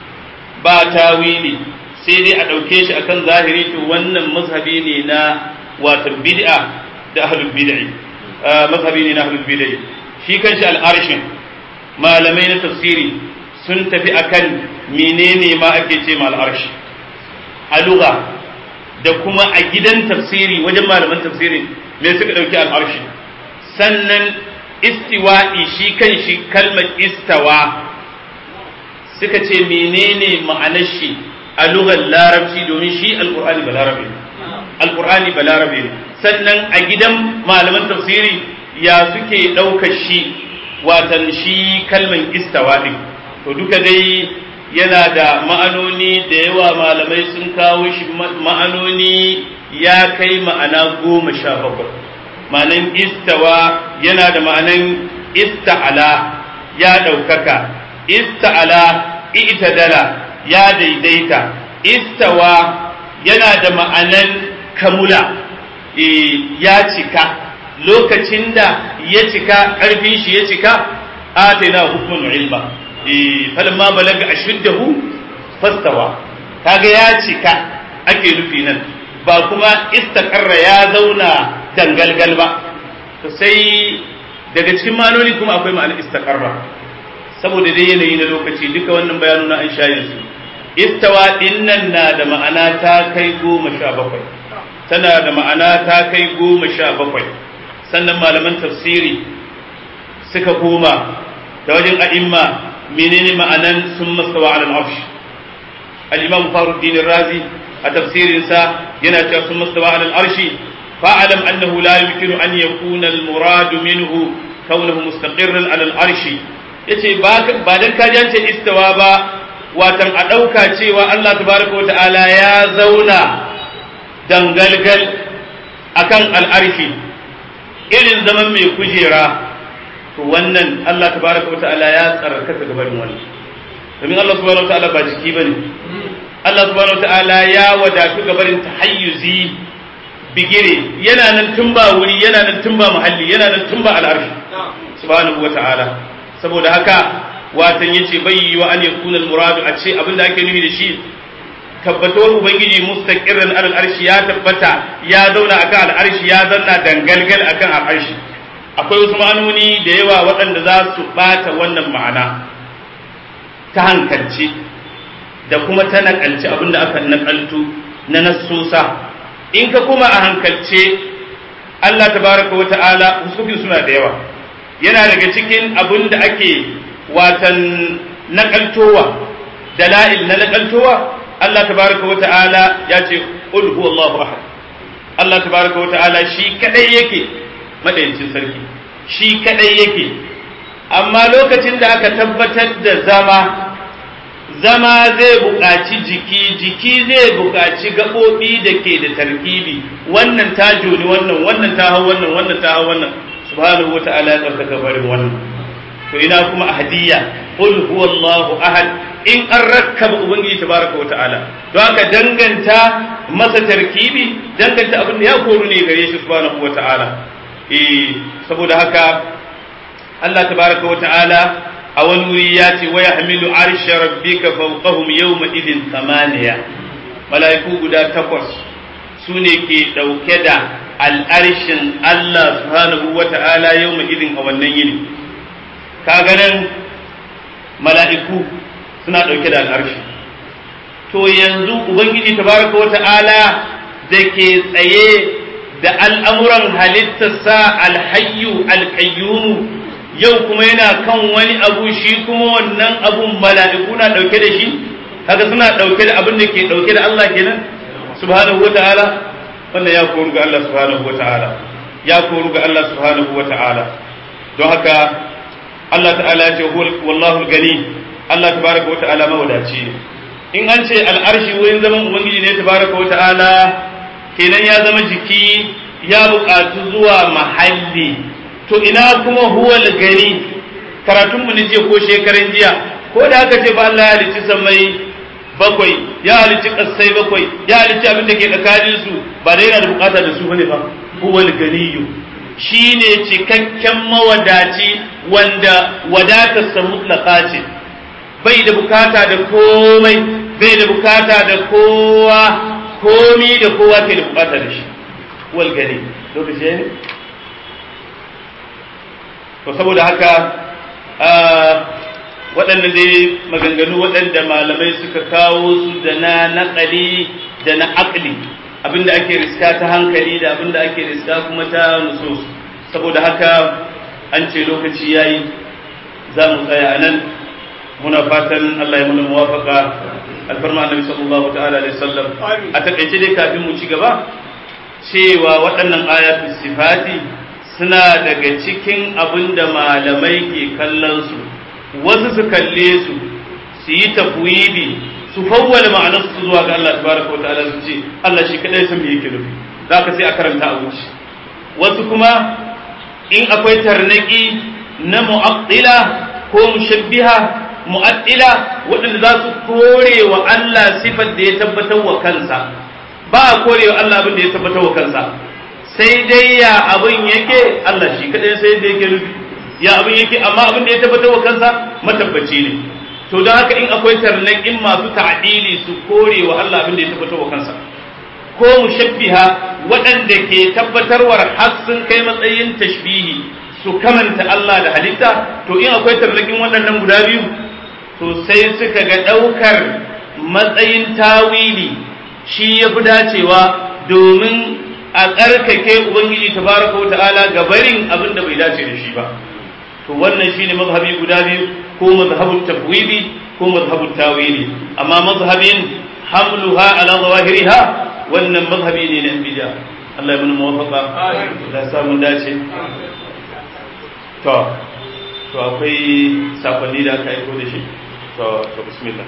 [SPEAKER 3] ba tawili sai dai a ɗauke shi akan zahiri to wannan mazhabi ne na wato bid'a da ahlul bid'i mazhabi ne na ahlul bid'i shi kanshi al'arshin malamai na tafsiri sun tafi akan menene ma ake ce ma al'arshi a lugha da kuma a gidan tafsiri wajen malaman tafsiri me suka ɗauki al'arshi sannan istiwa'i shi kan shi kalmar istawa suka ce menene ma'anar shi a lugar larabci domin shi alkur'ani ba larabe alkur'ani ba larabe ne sannan a gidan malaman tafsiri ya suke ɗaukar shi watan shi kalman istawa ɗin to duka dai yana da ma'anoni da yawa malamai sun kawo shi ma'anoni ya kai ma'ana goma sha bakwai ma'anan istawa yana da ma'anan ista'ala ya ɗaukaka ista'ala i'tadala ya daidaita istawa yana da ma'anan kamula ya cika lokacin da ya cika ƙarfin shi ya cika atayna hukmun ilma falamma balaga ashuddahu fastawa kaga ya cika ake nufi nan ba kuma istaqarra ya zauna dangalgal ba to sai daga cikin manoni kuma akwai ma'anar istaqarra saboda dai yanayi na lokaci duka wannan bayanu na an shayin su istawa dinnan na da ma'ana ta kai goma sha bakwai tana da ma'ana ta kai goma sha bakwai sannan malaman tafsiri suka koma da wajen a'imma menene ma'anan sun mastawa ala al-arsh al-imam faruddin razi a tafsirinsa yana cewa sun mastawa ala al-arshi fa'alam annahu la yumkinu an yakuna al-murad minhu kaunuhu mustaqirran ala al-arshi yace ba dan ka jance istawa ba watan a ɗauka cewa Allah tabaraka wa ta'ala ya zauna dangalgal akan al'arshi irin zaman mai kujera to wannan Allah tabaraka wa ta'ala ya tsarkaka gabanin wannan domin Allah subhanahu wa ta'ala ba jiki bane Allah subhanahu wa ta'ala ya wadatu gabarin tahayyuzi bigire yana nan tun ba wuri yana nan tun ba muhalli yana nan tun ba al'arshi subhanahu wa ta'ala saboda haka watan yace bai yi wa an yakuna al-muradu a ce abinda ake nufi da shi tabbatuwar ubangiji mustaqirran alal arshi ya tabbata ya zauna akan al'arshi ya zanna dangalgal akan al'arshi akwai wasu ma'anoni da yawa waɗanda za su bata wannan ma'ana ta hankalci da kuma ta nakalci abinda aka nakaltu na nassosa in ka kuma a hankalce Allah tabaraka wa ta'ala husufi suna da yawa yana daga cikin abin da ake watan nakaltowa dala'il na nakaltowa Allah tabaraka wa ta'ala ya ce qul huwallahu ahad Allah tabaraka wa ta'ala shi kadai yake madayin sarki shi kadai yake amma lokacin da aka tabbatar da zama zama zai buƙaci jiki jiki zai buƙaci gaɓoɓi da ke da tarkibi wannan ta joni wannan wannan ta hau wannan wannan ta hau wannan subhanahu wata'ala ya tsarkaka barin wannan to ina kuma ahadiyya qul huwallahu ahad in an rakkaba ubangiji tabaraka wata'ala don haka danganta masa tarkibi danganta abin da ya koru ne gare shi subhanahu wata'ala eh saboda haka Allah tabaraka wata'ala a wani wuri ya ce waya hamilu arsha rabbika fawqahum yawma idin thamaniya mala'iku guda takwas su ne ke ɗauke da al'arshin Allah subhanahu wa ta'ala yawma idin a wannan yini kaga nan mala'iku suna ɗauke da al'arshi to yanzu ubangiji tabaraka wa ta'ala da ke tsaye da al'amuran halittarsa alhayyu alkayyumu yau kuma yana kan wani abu shi kuma wannan abun mala'iku na ɗauke da shi kaga suna ɗauke da abin da ke ɗauke da Allah kenan subhanahu wata'ala wannan ya koru ga Allah subhanahu wata'ala ya koru ga Allah subhanahu wata'ala don haka Allah ta'ala ya ce wallahu gani Allah tabaraka wata'ala mawadaci ne in an ce al'arshi wurin zaman ubangiji ne tabaraka wata'ala kenan ya zama jiki ya buƙatu zuwa mahalli to ina kuma huwal gani karatun mu ne jiya ko shekaran jiya ko da aka ce ba Allah ya halicci samai bakwai ya halicci kasai bakwai ya halicci abin da ke tsakanin su ba da yana da bukata da su bane ba huwal ganiyu shine cikakken mawadaci wanda wadatar sa mutlaka ce bai da bukata da komai bai da bukata da kowa komi da kowa ke da bukata da shi huwal gani lokaci ne to saboda haka waɗannan dai maganganu waɗanda malamai suka kawo su da na naƙali da na aƙli abinda ake riska ta hankali da abinda ake riska kuma ta nusus saboda haka an ce lokaci yayi za mu tsaya a nan muna fatan Allah ya muna muwafaka alfarma annabi sallallahu ta'ala alaihi wasallam a takaice dai kafin mu ci gaba cewa waɗannan ayatul sifati suna daga cikin abin da malamai ke kallon su wasu su kalle su su yi tafwidi su fawwala ma'anar su zuwa ga Allah tabaraka wata'ala su ce Allah shi kadai san me yake nufi za ka sai a karanta a wuce wasu kuma in akwai tarnaki na mu'attila ko mushabbiha mu'attila waɗanda za su kore wa Allah sifar da ya tabbatar wa kansa ba a kore wa Allah abin da ya tabbatar wa kansa sai dai ya abin yake Allah shi kadai sai da yake nufi ya abin yake amma abin da ya tabbatar wa kansa matabbaci ne to don haka in akwai tarnaƙin masu ta'dili su kore wa Allah abin da ya tabbatar wa kansa ko mushabbiha waɗanda ke tabbatarwar har sun kai matsayin tashbihi su kamanta Allah da halitta to in akwai tarnaƙin waɗannan guda biyu to sai suka ga ɗaukar matsayin tawili shi ya fi dacewa domin a tsarkake ubangiji tabaraka wa ta'ala ga barin abin da bai dace da shi ba to wannan shine mazhabi guda biyu ko mazhabut tafwidi ko mazhabut tawili amma mazhabin hamluha ala zawahiriha wannan mazhabi ne na bid'a Allah ya mun muwafaqa Allah ya samu dace to to akwai sakonni da aka aiko da shi to to bismillah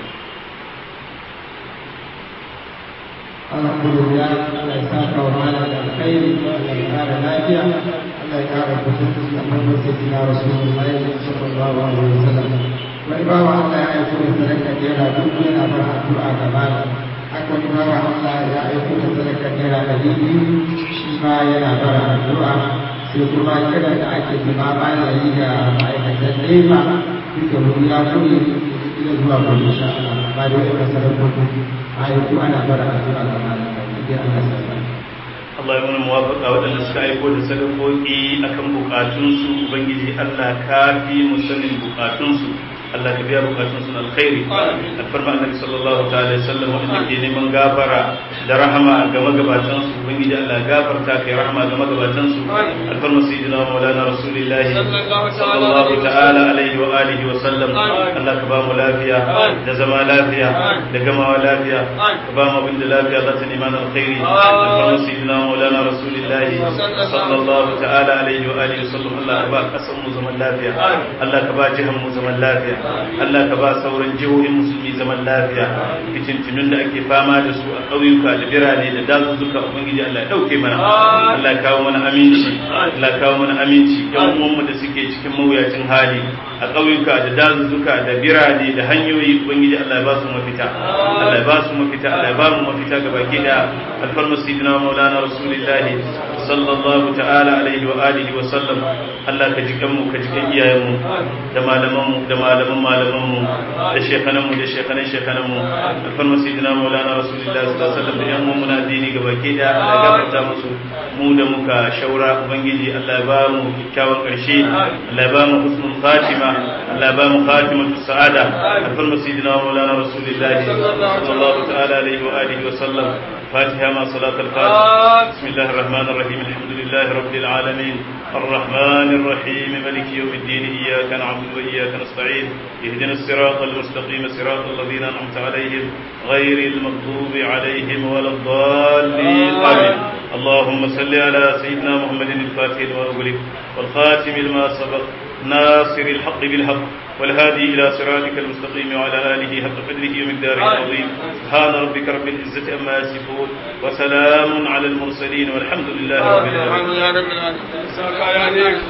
[SPEAKER 4] alhamdulillah Allah ya saka wa malam da alkhairi Allah ya kara lafiya Allah ya kara kusanci a farkon sayyidina rasulullahi sallallahu alaihi wasallam wani bawa Allah ya aiko da sadaka naira dubu yana bar addu'a ga malam haka wani bawa Allah ya aiko da sadaka naira ɗari biyu shi ma yana bar addu'a sai kuma kira da ake zama bayan yi da ma'aikatan nefa duka wuri ya kuri ila zuwa gobe insha Allah ba da wani sadakoki ayyuku ana bara addu'a ga malam idan Allah ya sa
[SPEAKER 3] Allah ya mana muwafaka waɗanda suka aiko da sadakoki akan bukatunsu Ubangiji Allah ka fi mu sanin bukatunsu Allah ka biya bukatun su alkhairi alfarma annabi sallallahu ta'ala alaihi wasallam wanda ke neman gafara da rahama ga magabatan su ubangiji Allah gafarta kai rahama ga magabatan su alfarma sayyidina maulana rasulillahi sallallahu ta'ala alaihi wa alihi wa sallam Allah ka ba mu lafiya da zama lafiya da gamawa lafiya ka ba mu abin da lafiya za ta neman alkhairi alfarma sayyidina maulana rasulillahi sallallahu ta'ala alaihi wa alihi wa sallam Allah ka ba kasan mu zaman lafiya Allah ka ba jihan mu zaman lafiya Allah ka ba sauran jihohin musulmi zaman lafiya fitintunun da ake fama da su a ƙauyuka da birane da dazuzzuka ubangiji Allah ya dauke mana Allah ya kawo mana aminci Allah ya kawo mana aminci yan uwanmu da suke cikin mawuyacin hali a ƙauyuka da dazuzzuka da birane da hanyoyi ubangiji Allah ya ba su mafita Allah ya ba su mafita Allah ya ba mu mafita ga baki da alfarma sayyidina maulana rasulullahi sallallahu ta'ala alaihi wa alihi wa sallam Allah ka jikan mu ka jikan iyayenmu da malaman mu da malaman malaman mu da shekanan mu da shekanan shekanan mu alfarma sayyidina maulana rasulullahi sallallahu alaihi wa sallam da yan mu na dini ga baki da Allah ya gafarta musu mu da muka shaura ubangiji Allah ya ba mu kyakkyawan karshe Allah ya ba mu husnul khatima Allah ya ba mu khatimatu sa'ada alfarma sayyidina maulana rasulullahi sallallahu ta'ala alaihi wa alihi wa sallam فاتحة مع صلاة الفاتحة بسم الله الرحمن الرحيم الحمد لله رب العالمين الرحمن الرحيم ملك يوم الدين إياك نعبد وإياك نستعين اهدنا الصراط المستقيم صراط الذين أنعمت عليهم غير المغضوب عليهم ولا الضالين آمين اللهم صل على سيدنا محمد الفاتح لما أغلق والخاتم لما سبق ناصر الحق بالحق والهادي إلى صراطك المستقيم وعلى آله حق قدره ومقداره العظيم سبحان ربك رب العزة أما يصفون وسلام على المرسلين والحمد لله رب العالمين